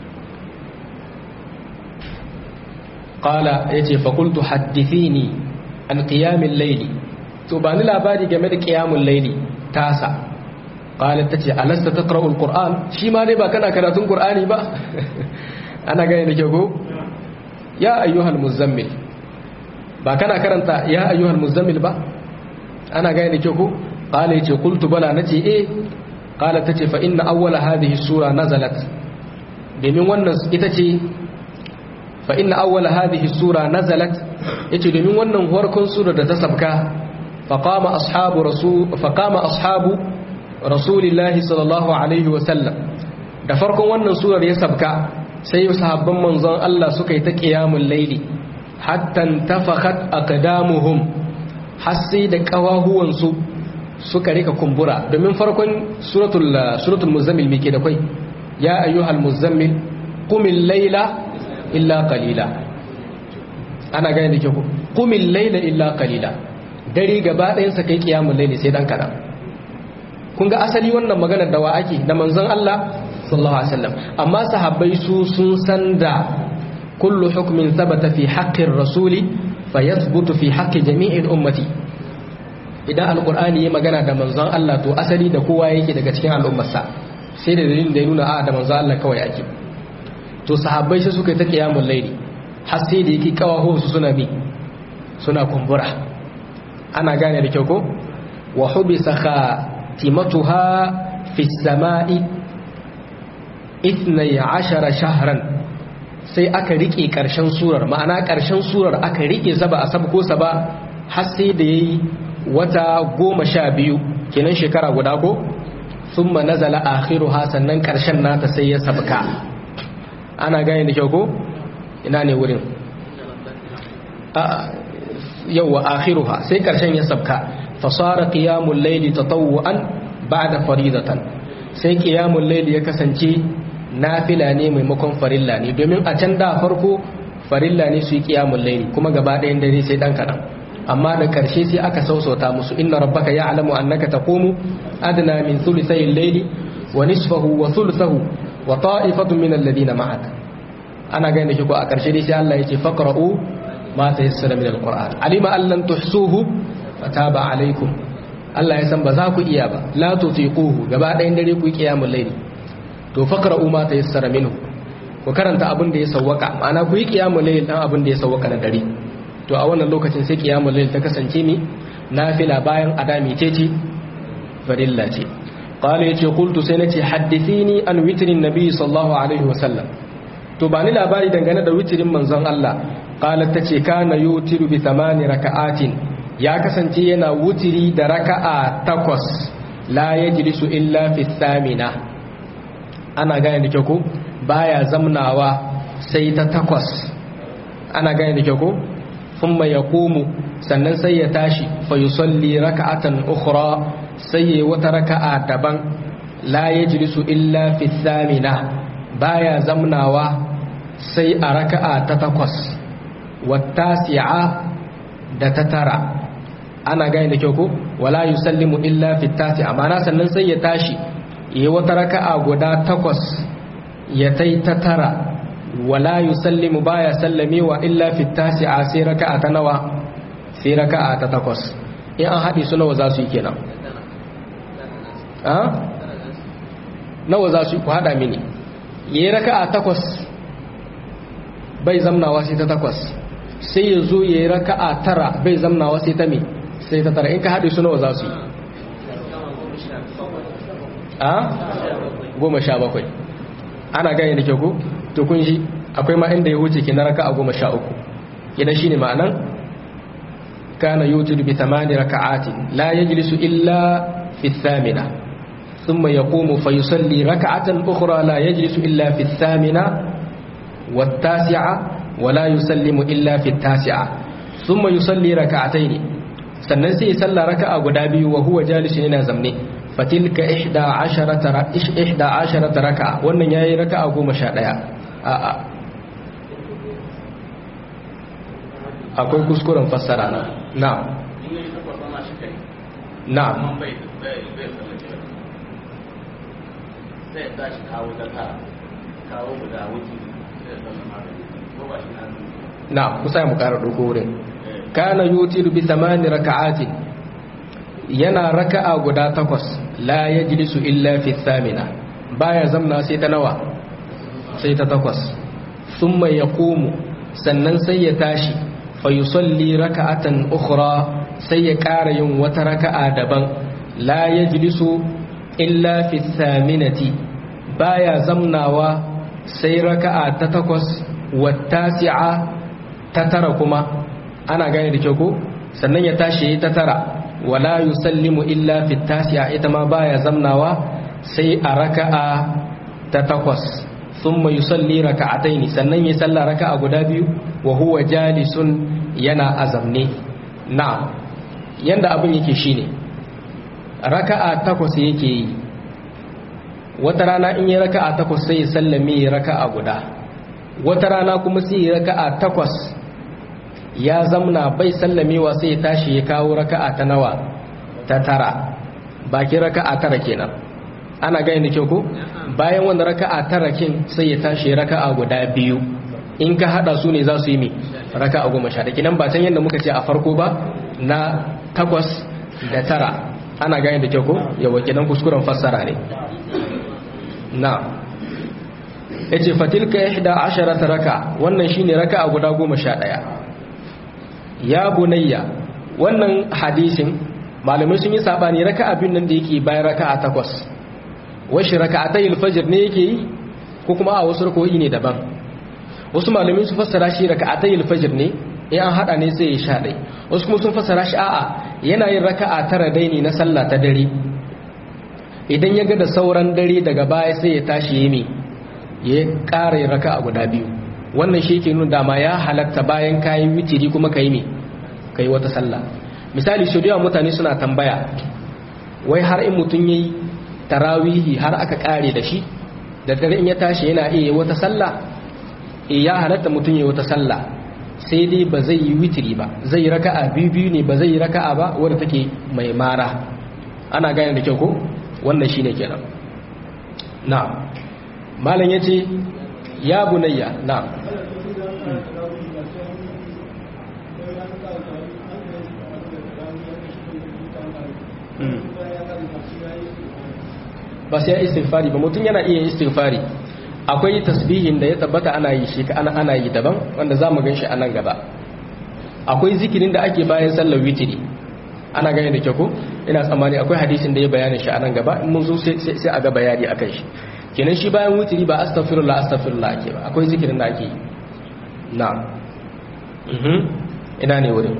qala yace fa qultu hadithini an qiyam al-layl to ba ni labari game da qiyamul layli tasa qala tace alasta taqra'u al-qur'an shi ma dai ba kana karatun qur'ani ba ana gane da ke ko ya ayyuhal muzammil ba kana karanta ya ayyuhal muzammil ba ana gane da kyau ko qala yace qultu bala nace eh qala tace fa inna awwala hadhihi sura nazalat domin wannan ita ce fa inna awwala hadhihi sura nazalat yace domin wannan farkon sura da ta sabka fa qama ashabu rasul fa qama ashabu rasulillahi sallallahu alaihi wa sallam da farkon wannan surar ya sabka sai sahabban manzon Allah suka yi ta qiyamul laili hatta tafakhat aqdamuhum har sai da kawahuwansu suka rika kumbura domin farkon suratul suratul muzammil mike da kai ya ayyuhal muzammil qumil layla illa qalila ana gane da kyau qumil layla illa qalila dare gaba ɗayan sa kai kiyamul layli sai dan kada kun ga asali wannan magana da wa ake da manzon Allah sallallahu alaihi wasallam amma sahabbai su sun san da kullu hukmin thabata fi haqqir rasuli fayathbutu fi haqqi jami'il ummati idan alqur'ani ya magana da manzon Allah to asali da kowa yake daga cikin al'ummarsa sai da dalilin da ya nuna a da manzon Allah kawai ake to sahabbai sai suka yi ta qiyamul layli har sai da yake kawaho su suna bi suna kumbura ana gane da kyau ko wa hubisa khatimatuha fi samai 12 shahran sai aka rike ƙarshen surar ma'ana ƙarshen surar aka rike sa ba a sabko sa ba har sai da yayi wata goma sha biyu kenan shekara guda ko sun ma nazala akhiruha sannan ƙarshen nata sai ya sabka ana gane da kyau ko ina ne wurin yawwa akhiruha sai ƙarshen ya sabka fasara qiyamul layli tatawwan ba'da faridatan sai qiyamul layli ya kasance nafila ne maimakon farilla ne domin a can da farko farilla ne su yi kiyamun laili kuma gaba ɗayan dare sai ɗan kaɗan amma da ƙarshe sai aka sausauta musu inna rabbaka ya alamu annaka taqumu adna min thuluthay al-layli wa nisfahu wa thuluthahu wa ta'ifatun min alladhina ma'ak ana ganin shi ko a ƙarshe dai sai Allah ya ce faqra'u ma tayassara min al-qur'an alima an lam tuhsuhu fataba alaikum Allah ya san ba za ku iya ba la tutiquhu gaba ɗayan dare ku yi qiyamul layli to faqra'u ma tayassara minhu ku karanta abin da ya sawwaka ma'ana ku yi qiyamul layl dan abin da ya sawwaka na dare to a wannan lokacin sai qiyamul layl ta kasance mi nafila bayan adami ce ce farilla ce qala yace qultu sai nace hadithini an witrin nabi sallallahu alaihi wasallam to ba ni labari dangane da witrin manzon Allah qalat tace kana yutiru bi thamani raka'atin ya kasance yana wutiri da raka'a takwas la yajlisu illa fi thamina ana gane da kyau ko baya zamnawa sai ta takwas ana gane da kyau ko thumma yaqumu sannan sai ya tashi fa yusalli raka'atan ukhra sai ya wata raka'a daban la yajlisu illa fi thamina baya zamnawa sai a raka'a ta takwas wattasi'a da ta tara ana gane da kyau ko wala yusallimu illa fi tasi'a ma'ana sannan sai ya tashi yi wata raka'a guda takwas ya tai ta tara wala yusallimu baya sallamewa illa fi tasi'a sai raka'a ta nawa sai raka'a ta takwas in an haɗe su nawa za su yi kenan a nawa za su yi ku haɗa mini yi raka'a takwas bai zamnawa sai ta takwas sai ya zo ya yi raka'a tara bai zamnawa sai ta me sai ta tara in ka haɗe su nawa za su yi a goma sha bakwai ana gane da kyau to kun shi akwai ma inda ya wuce ke na raka a goma sha uku idan shine ma'anan kana yutiru bi thamani raka'atin la yajlisu illa fi thamina thumma yaqumu fa yusalli raka'atan ukhra la yajlisu illa fi thamina wat-tasi'a wa la yusallimu illa fi at-tasi'a thumma yusalli raka'atayn sannan sai ya salla raka'a guda biyu wa huwa jalisun yana zamne fatilka 11 11 raka'a wannan yayi raka'a 11 a'a akwai kuskuren fassara na na na sai ya shi kawo daga kawo guda wuce sai ya sallama ko ba shi na na kusa mu kara ɗauko wurin kana yutiru bi thamani raka'atin yana raka'a guda takwas la yajlisu illa fi thamina baya zamna sai ta nawa sai ta takwas thumma yaqumu sannan sai ya tashi fa yusalli raka'atan ukhra sai ya ƙara yin wata raka'a daban la yajlisu illa fi thaminati baya zamnawa sai raka'a ta takwas wa tasi'a ta tara kuma ana gane da kyau ko sannan ya tashi ta tara wala yusallimu illa fi tasi'a ita ma baya zamnawa sai a raka'a ta takwas thumma yusalli raka'ataini sannan ya salla raka'a guda biyu wa huwa jalisun yana azamne na yanda abin yake shine raka'a takwas yake yi wata rana in yi raka'a takwas sai ya sallame raka'a guda wata rana kuma sai ya raka'a takwas ya zamna bai sallamewa sai ya tashi ya kawo raka'a ta nawa ta tara baki raka'a tara kenan ana gani da kyau ko bayan wanda raka'a tara kin sai ya tashi raka'a guda biyu in ka hada su ne za su yi mi raka'a goma sha kinan ba can yadda muka ce a farko ba na takwas da tara ana gani da kyau ko yawa kinan kuskuren fassara ne na yace fatilka ihda asharata raka wannan shine raka'a guda goma sha ɗaya ya bunayya wannan hadisin malamai sun yi sabani raka'a bin nan da yake bayan raka'a takwas washi raka'atayil fajr ne yake yi ko kuma a wasu rakoyi ne daban wasu malamai su fassara shi raka'atayil fajr ne in an hada ne sai ya sha dai wasu kuma sun fassara shi a'a yana yin raka'a tara dai ne na sallah ta dare idan ya ga da sauran dare daga baya sai ya tashi yi mi ya ƙara raka'a guda biyu wannan shi ke nuna dama ya halatta bayan kayan witiri kuma ka yi mi ka yi wata sallah misali shi da mutane suna tambaya wai har in mutum ya yi tarawihi har aka ƙare da shi da dare in ya tashi yana iya wata sallah e ya halatta mutum ya wata sallah sai dai ba zai yi witiri ba zai yi raka'a biyu biyu ne ba zai yi raka'a ba wadda take mai mara ana gane da kyau ko wannan shine kenan na malam yace ya bunayya na ba sai istighfari ba mutum yana iya istighfari akwai tasbihin da ya tabbata ana yi shi ana ana yi daban wanda zamu ganshi a nan gaba akwai zikirin da ake bayan sallar witiri ana gane da kyau ko ina tsammani akwai hadisin da ya bayanin shi a nan gaba in mun zo sai a ga bayani akan shi kenan shi bayan witiri ba astaghfirullah astaghfirullah ake ba akwai zikirin da ake yi na mhm ina ne wurin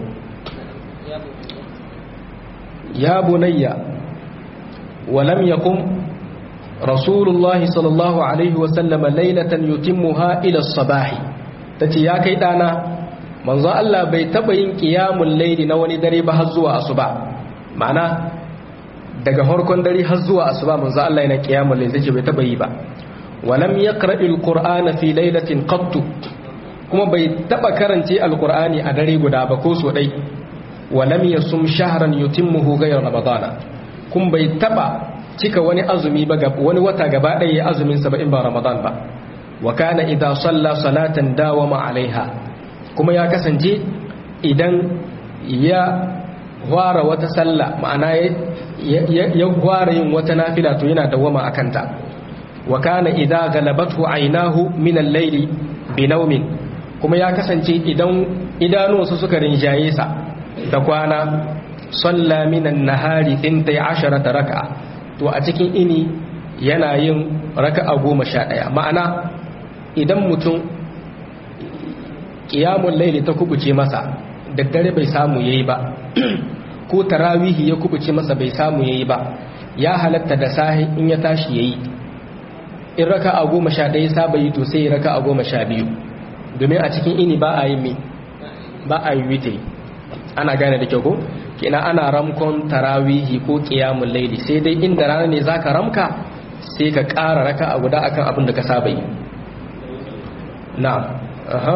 ya bunayya ولم يقم رسول الله صلى الله عليه وسلم ليلة يتمها إلى الصباح تتي يا كيدانا manzo Allah bai taba yin qiyamul layli na wani dare ba har zuwa asuba ma'ana daga harkon dare har zuwa asuba manzo Allah yana qiyamul layli take bai taba yi ba walam yaqra'il qur'ana fi laylatin qatt kuma bai taba karance alqur'ani a dare guda ba ko so dai walam yasum shahran yutimmuhu ghayra ramadana kun bai taba cika wani azumi ba wani wata gaba ɗaya ya azumin sa ba in ba ramadan ba wa kana idza salla salatan dawama alaiha kuma ya kasance idan ya ware wata salla ma'ana ya ware yin wata nafila to yana dawama akan ta wa kana idza galabathu aynahu min al-layli bi nawmin kuma ya kasance idan idanuwansa suka rinjaye sa da kwana salla minan nahari tintai asharata raka'a to a cikin ini yana yin raka'a goma sha ɗaya ma'ana idan mutum qiyamul layli ta kubuce masa daddare bai samu yayi ba ko tarawihi ya kubuce masa bai samu yayi ba ya halatta da sahi in ya tashi yayi in raka a goma sha ɗaya saba yi to sai ya raka a goma sha biyu domin a cikin ini ba a yi mi ba a yi witiri ana gane da kyau ko kina ana ramkon tarawihi ko qiyamul layli sai dai inda rana ne zaka ramka sai ka ƙara raka a guda akan abin da ka saba yi na'am aha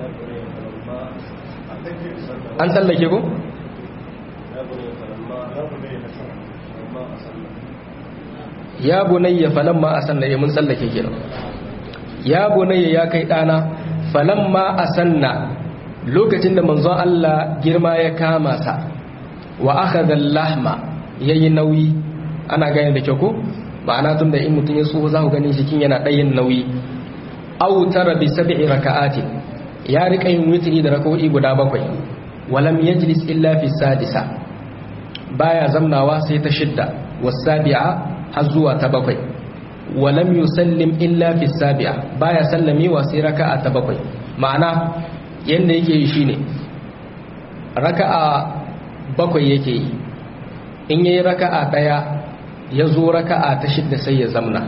an tsallake ko ya bunayya falamma asanna ya mun tsallake kenan ya bunayya ya kai dana falamma asanna lokacin da manzon Allah girma ya kama sa wa akhadha al-lahma yayi nauyi ana gane da kyau ko ma'ana tunda in mutun ya tsoho za ku gani jikin yana ɗayin nauyi aw tara bi sab'i raka'atin ya rika yin witri da rak'o'i guda bakwai walam yajlis illa fi sadisa baya zamnawa sai ta shidda wasabi'a har zuwa ta bakwai walam yusallim illa fi sabi'a baya sallamewa sai raka'a ta bakwai ma'ana yanda yake yi shine raka'a bakwai yake yi in yayi raka'a daya ya zo raka'a ta shidda sai ya zamna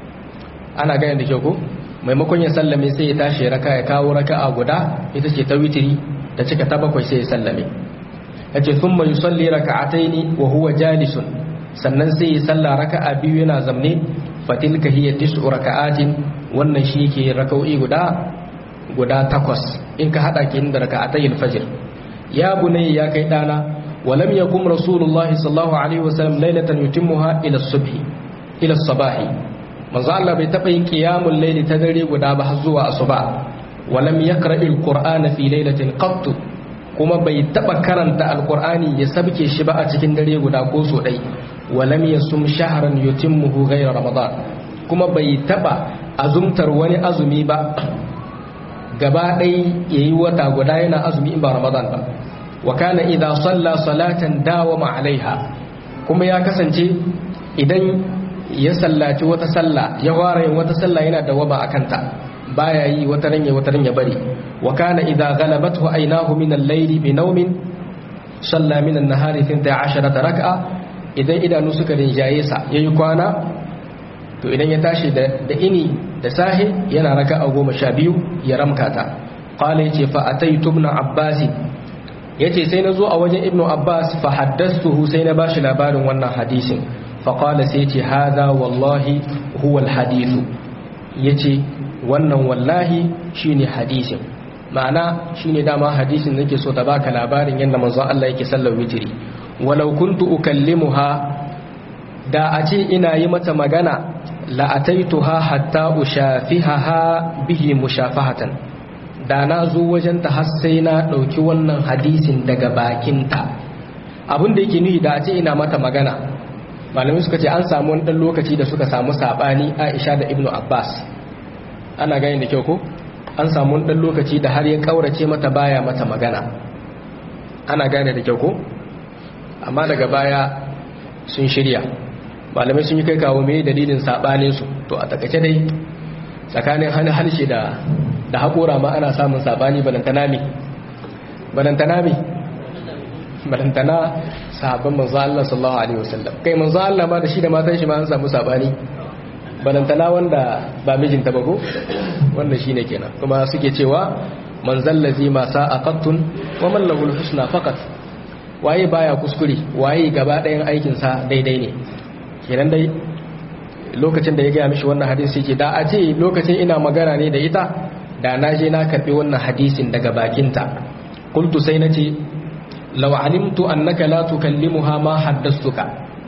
ana gane da kyau ko maimakon ya sallame sai ya tashi raka ya kawo raka'a guda ita ce ta witiri da cika ta bakwai sai ya sallame yace thumma yusalli raka'ataini wa huwa jalisun sannan sai ya salla raka'a biyu yana zamne fatilka hiya tis'u raka'atin wannan shi yake raka'o'i guda guda takwas in ka hada kin da raka'atayil fajr ya bunayya ya kai dana ولم يقم رسول الله صلى الله عليه وسلم ليلة يتمها إلى الصبح إلى الصباح manzo Allah bai taɓa yin qiyamul layli ta dare guda ba har zuwa asuba walam yaqra'il qur'ana fi laylatin qatt kuma bai taɓa karanta alqur'ani ya sabke shi ba a cikin dare guda ko so dai walam yasum shahran yutimmuhu ghayra ramadan kuma bai taɓa azumtar wani azumi ba gaba ɗai yayi wata guda yana azumi in ba ramadan ba wa kana idza salla salatan dawama alaiha kuma ya kasance idan ya sallaci wata sallah ya fara yin wata sallah yana dawama akan ta baya yi wata ranya wata ranya bari wa kana idza ghalabathu aynahu min al-layli bi nawmin salla min an-nahari 12 rak'a idan idanu suka rinjaye sa yayi kwana to idan ya tashi da da ini da sahi yana raka'a 12 ya ramka ta qala yace fa ataytu ibn abbas yace sai na zo a wajen ibnu abbas fa haddastuhu sai na bashi labarin wannan hadisin fa qala sai yace hadha wallahi huwa alhadithu yace wannan wallahi shine hadisin ma'ana shine dama hadisin nake so ta baka labarin yadda manzon Allah yake sallar witri walau kuntu ukallimuha da a ce ina yi mata magana la ataituha hatta ushafihaha bihi mushafahatan da na zo wajen ta har sai na ɗauki wannan hadisin daga bakinta abin da yake nuhi da a ce ina mata magana malamai suka ce an samu wani ɗan lokaci da suka samu saɓani aisha da ibnu abbas ana gani da kyau ko an samu wani ɗan lokaci da har ya ƙaurace mata baya mata magana ana gane da kyau ko amma daga baya sun shirya malamai sun yi kai kawo mai dalilin saɓaninsu to a takaice dai tsakanin harshe da da haƙora ma ana samun saɓani balantana ne balantana ne balantana sahabban manzo Allah sallallahu alaihi wasallam kai manzo Allah ma da shi da matan shi ma an samu saɓani balantana wanda ba mijinta ba ko wanda shine kenan kuma suke cewa man zallazi ma sa'a qattun wa man lahu husna faqat waye baya kuskure waye gaba ɗayan aikin sa daidai ne kenan dai lokacin da ya gaya mishi wannan hadisi yake da a ce lokacin ina magana ne da ita da na je na karbi wannan hadisin daga bakinta qultu sai nace law alimtu annaka la tukallimuha ma haddastuka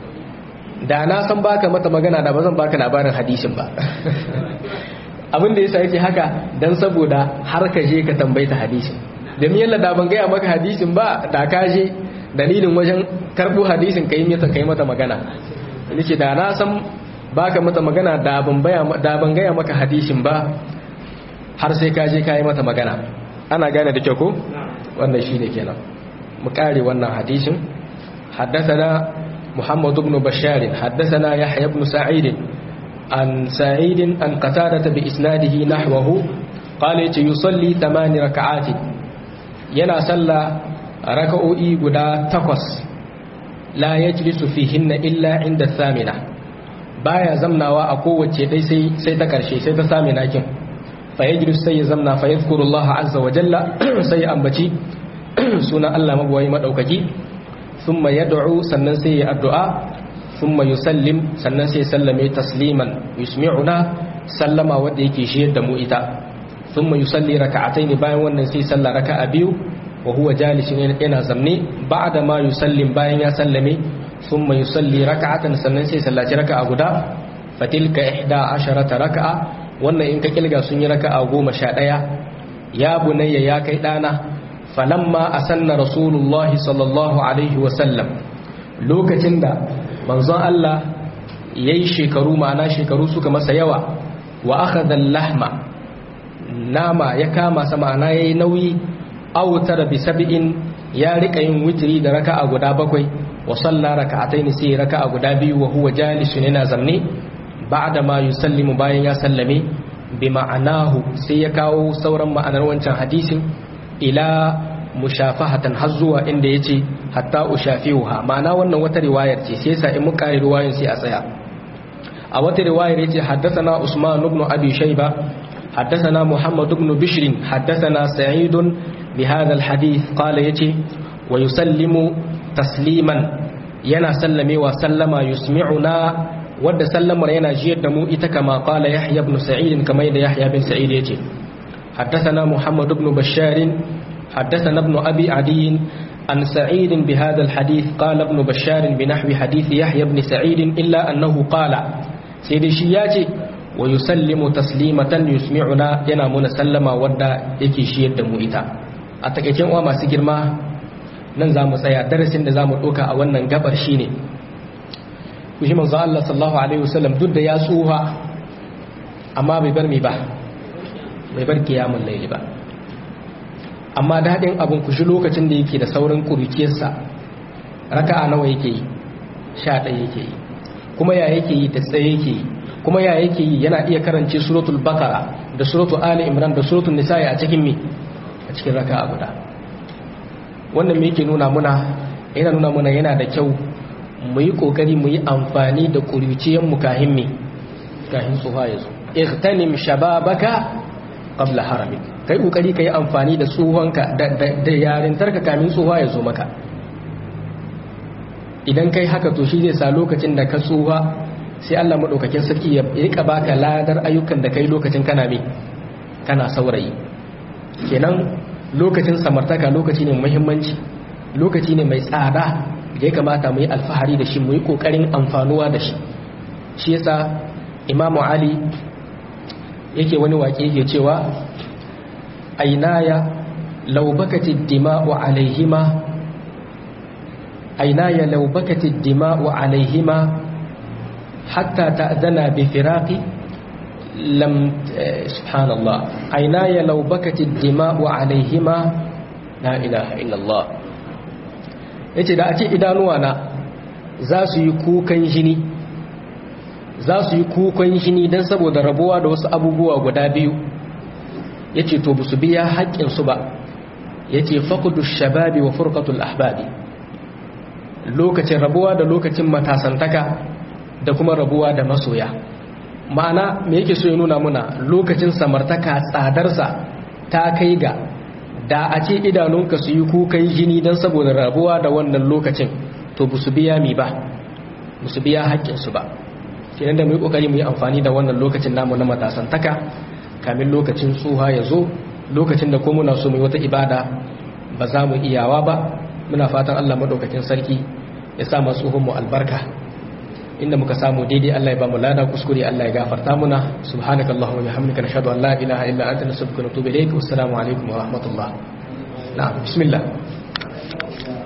da na san baka mata magana da bazan baka labarin hadisin ba abin da yasa yake haka dan saboda har ka je ka tambayta hadisin domin yalla da ban gaya maka hadisin ba da ka je dalilin wajen karbo hadisin kai mata kai mata magana nace da na san baka mata magana da ban da ban gaya maka hadisin ba har sai ka je ka yi mata magana ana gane da kyau ko wannan shi ne kenan mu kare wannan hadisin haddathana muhammad ibn bashar haddathana yahya ibn sa'id an sa'id an qatada bi isnadihi nahwahu qala yace yusalli thamani raka'ati yana salla raka'o'i guda takwas la yajlisu fihinna illa inda thamina baya zamnawa a kowace dai sai sai ta karshe sai ta samina kin fa yajlis sai ya zamna fa yadhkurullaha azza wa jalla sai ya ambaci sunan Allah magwayi madaukaki thumma yad'u sannan sai ya addu'a thumma yusallim sannan sai sallame tasliman yusmi'una sallama wanda yake shiyar da mu ita thumma yusalli raka'atayn bayan wannan sai salla raka'a biyu wa huwa jalisun yana zamne ba'da ma yusallim bayan ya sallame thumma yusalli raka'atan sannan sai sallaci raka'a guda fatilka ihda asharata raka'a wannan in ka kilga sun yi raka'a goma sha ɗaya ya bunayya ya kai ɗana falamma asanna rasulullahi sallallahu alaihi wasallam lokacin da manzon Allah ya yi shekaru ma'ana shekaru suka masa yawa wa aka lahma nama ya kama sa ma'ana ya yi nauyi autar bi sab'in ya rika yin witiri da raka'a guda bakwai wa salla raka'ataini sai raka'a guda biyu wa huwa jalisun yana zamne ba'da ma yusallimu bayan ya sallame bi ma'anahu sai ya kawo sauran ma'anar wancan hadisin ila mushafahatan har zuwa inda yace hatta ushafihuha ma'ana wannan wata riwayar ce sai yasa in muka riwayar sai a tsaya a wata riwayar yace haddathana Usman ibn Abi Shayba haddathana Muhammad ibn Bishr haddathana Sa'id bi hadha alhadith qala yace wa yusallimu tasliman yana sallame wa sallama yusmi'una wadda sallamar yana jiyar da mu ita kama qala Yahya ibn Sa'id kamar da Yahya bin Sa'id yace حدثنا محمد بن بشار حدثنا ابن أبي عدي عن سعيد بهذا الحديث قال ابن بشار بنحو حديث يحيى بن سعيد إلا أنه قال سيد الشياتي ويسلم تسليمة يسمعنا ينامون سلم ودا يكي شيد مؤتا أتكيكين وما سجر ما nan za mu tsaya darasin da za mu ɗauka a wannan gabar shi ne kushi manzo Allah sallallahu alaihi wasallam duk da ya tsuha amma bai bar mi ba bai bar kiyamun laili ba amma daɗin abin ku shi lokacin da yake da saurin ƙurikiyarsa raka'a nawa yake yi sha ɗaya yake yi kuma ya yake yi da tsaye yake yi kuma ya yake yi yana iya karance suratul bakara da suratul ali imran da suratul nisa'i a cikin mi a cikin raka'a guda wannan me yake nuna muna yana nuna muna yana da kyau mu yi kokari mu yi amfani da ƙuriciyar mu kahin mi kahin tsuha ya zo ihtanim shababaka qabla haramik kai kokari kai amfani da tsohonka da yarintarka kamin tsoha ya zo maka idan kai haka to shi zai sa lokacin da ka tsoha sai Allah madaukakin sarki ya rika baka ladar ayyukan da kai lokacin kana me kana saurayi kenan lokacin samartaka lokaci ne muhimmanci lokaci ne mai tsada da ya kamata mu yi alfahari da shi mu yi kokarin amfanuwa da shi shi yasa imamu ali yake wani waƙe yake cewa ainaya laubakati dima'u alaihima ainaya laubakati dima'u alaihima hatta ta'dana bi firaqi lam subhanallah ainaya laubakati dima'u alaihima la ilaha illallah yace da a ce idanuwa na za su yi kukan jini za su yi kukan shini don saboda rabuwa da wasu abubuwa guda biyu ya ce to ba su biya haƙƙinsu ba ya ce faƙudu shababi wa furkatul ahbabi lokacin rabuwa da lokacin matasantaka da kuma rabuwa da masoya ma'ana me yake so ya nuna muna lokacin samartaka tsadarsa ta kai ga da a ce idanunka su yi kukan jini don saboda rabuwa da wannan lokacin to ba su biya mi ba ba su biya haƙƙinsu ba kenan da mu yi kokari mu yi amfani da wannan lokacin namu na matasantaka kamin lokacin tsuha ya zo lokacin da ko muna so mu yi wata ibada ba za mu iyawa ba muna fatan Allah madaukakin sarki ya sa masu mu albarka inda muka samu daidai Allah ya ba mu lada kuskure Allah ya gafarta muna subhanakallahumma wa bihamdika nashhadu an la ilaha illa anta nastaghfiruka wa natubu ilayk wassalamu alaikum wa rahmatullah na'am bismillah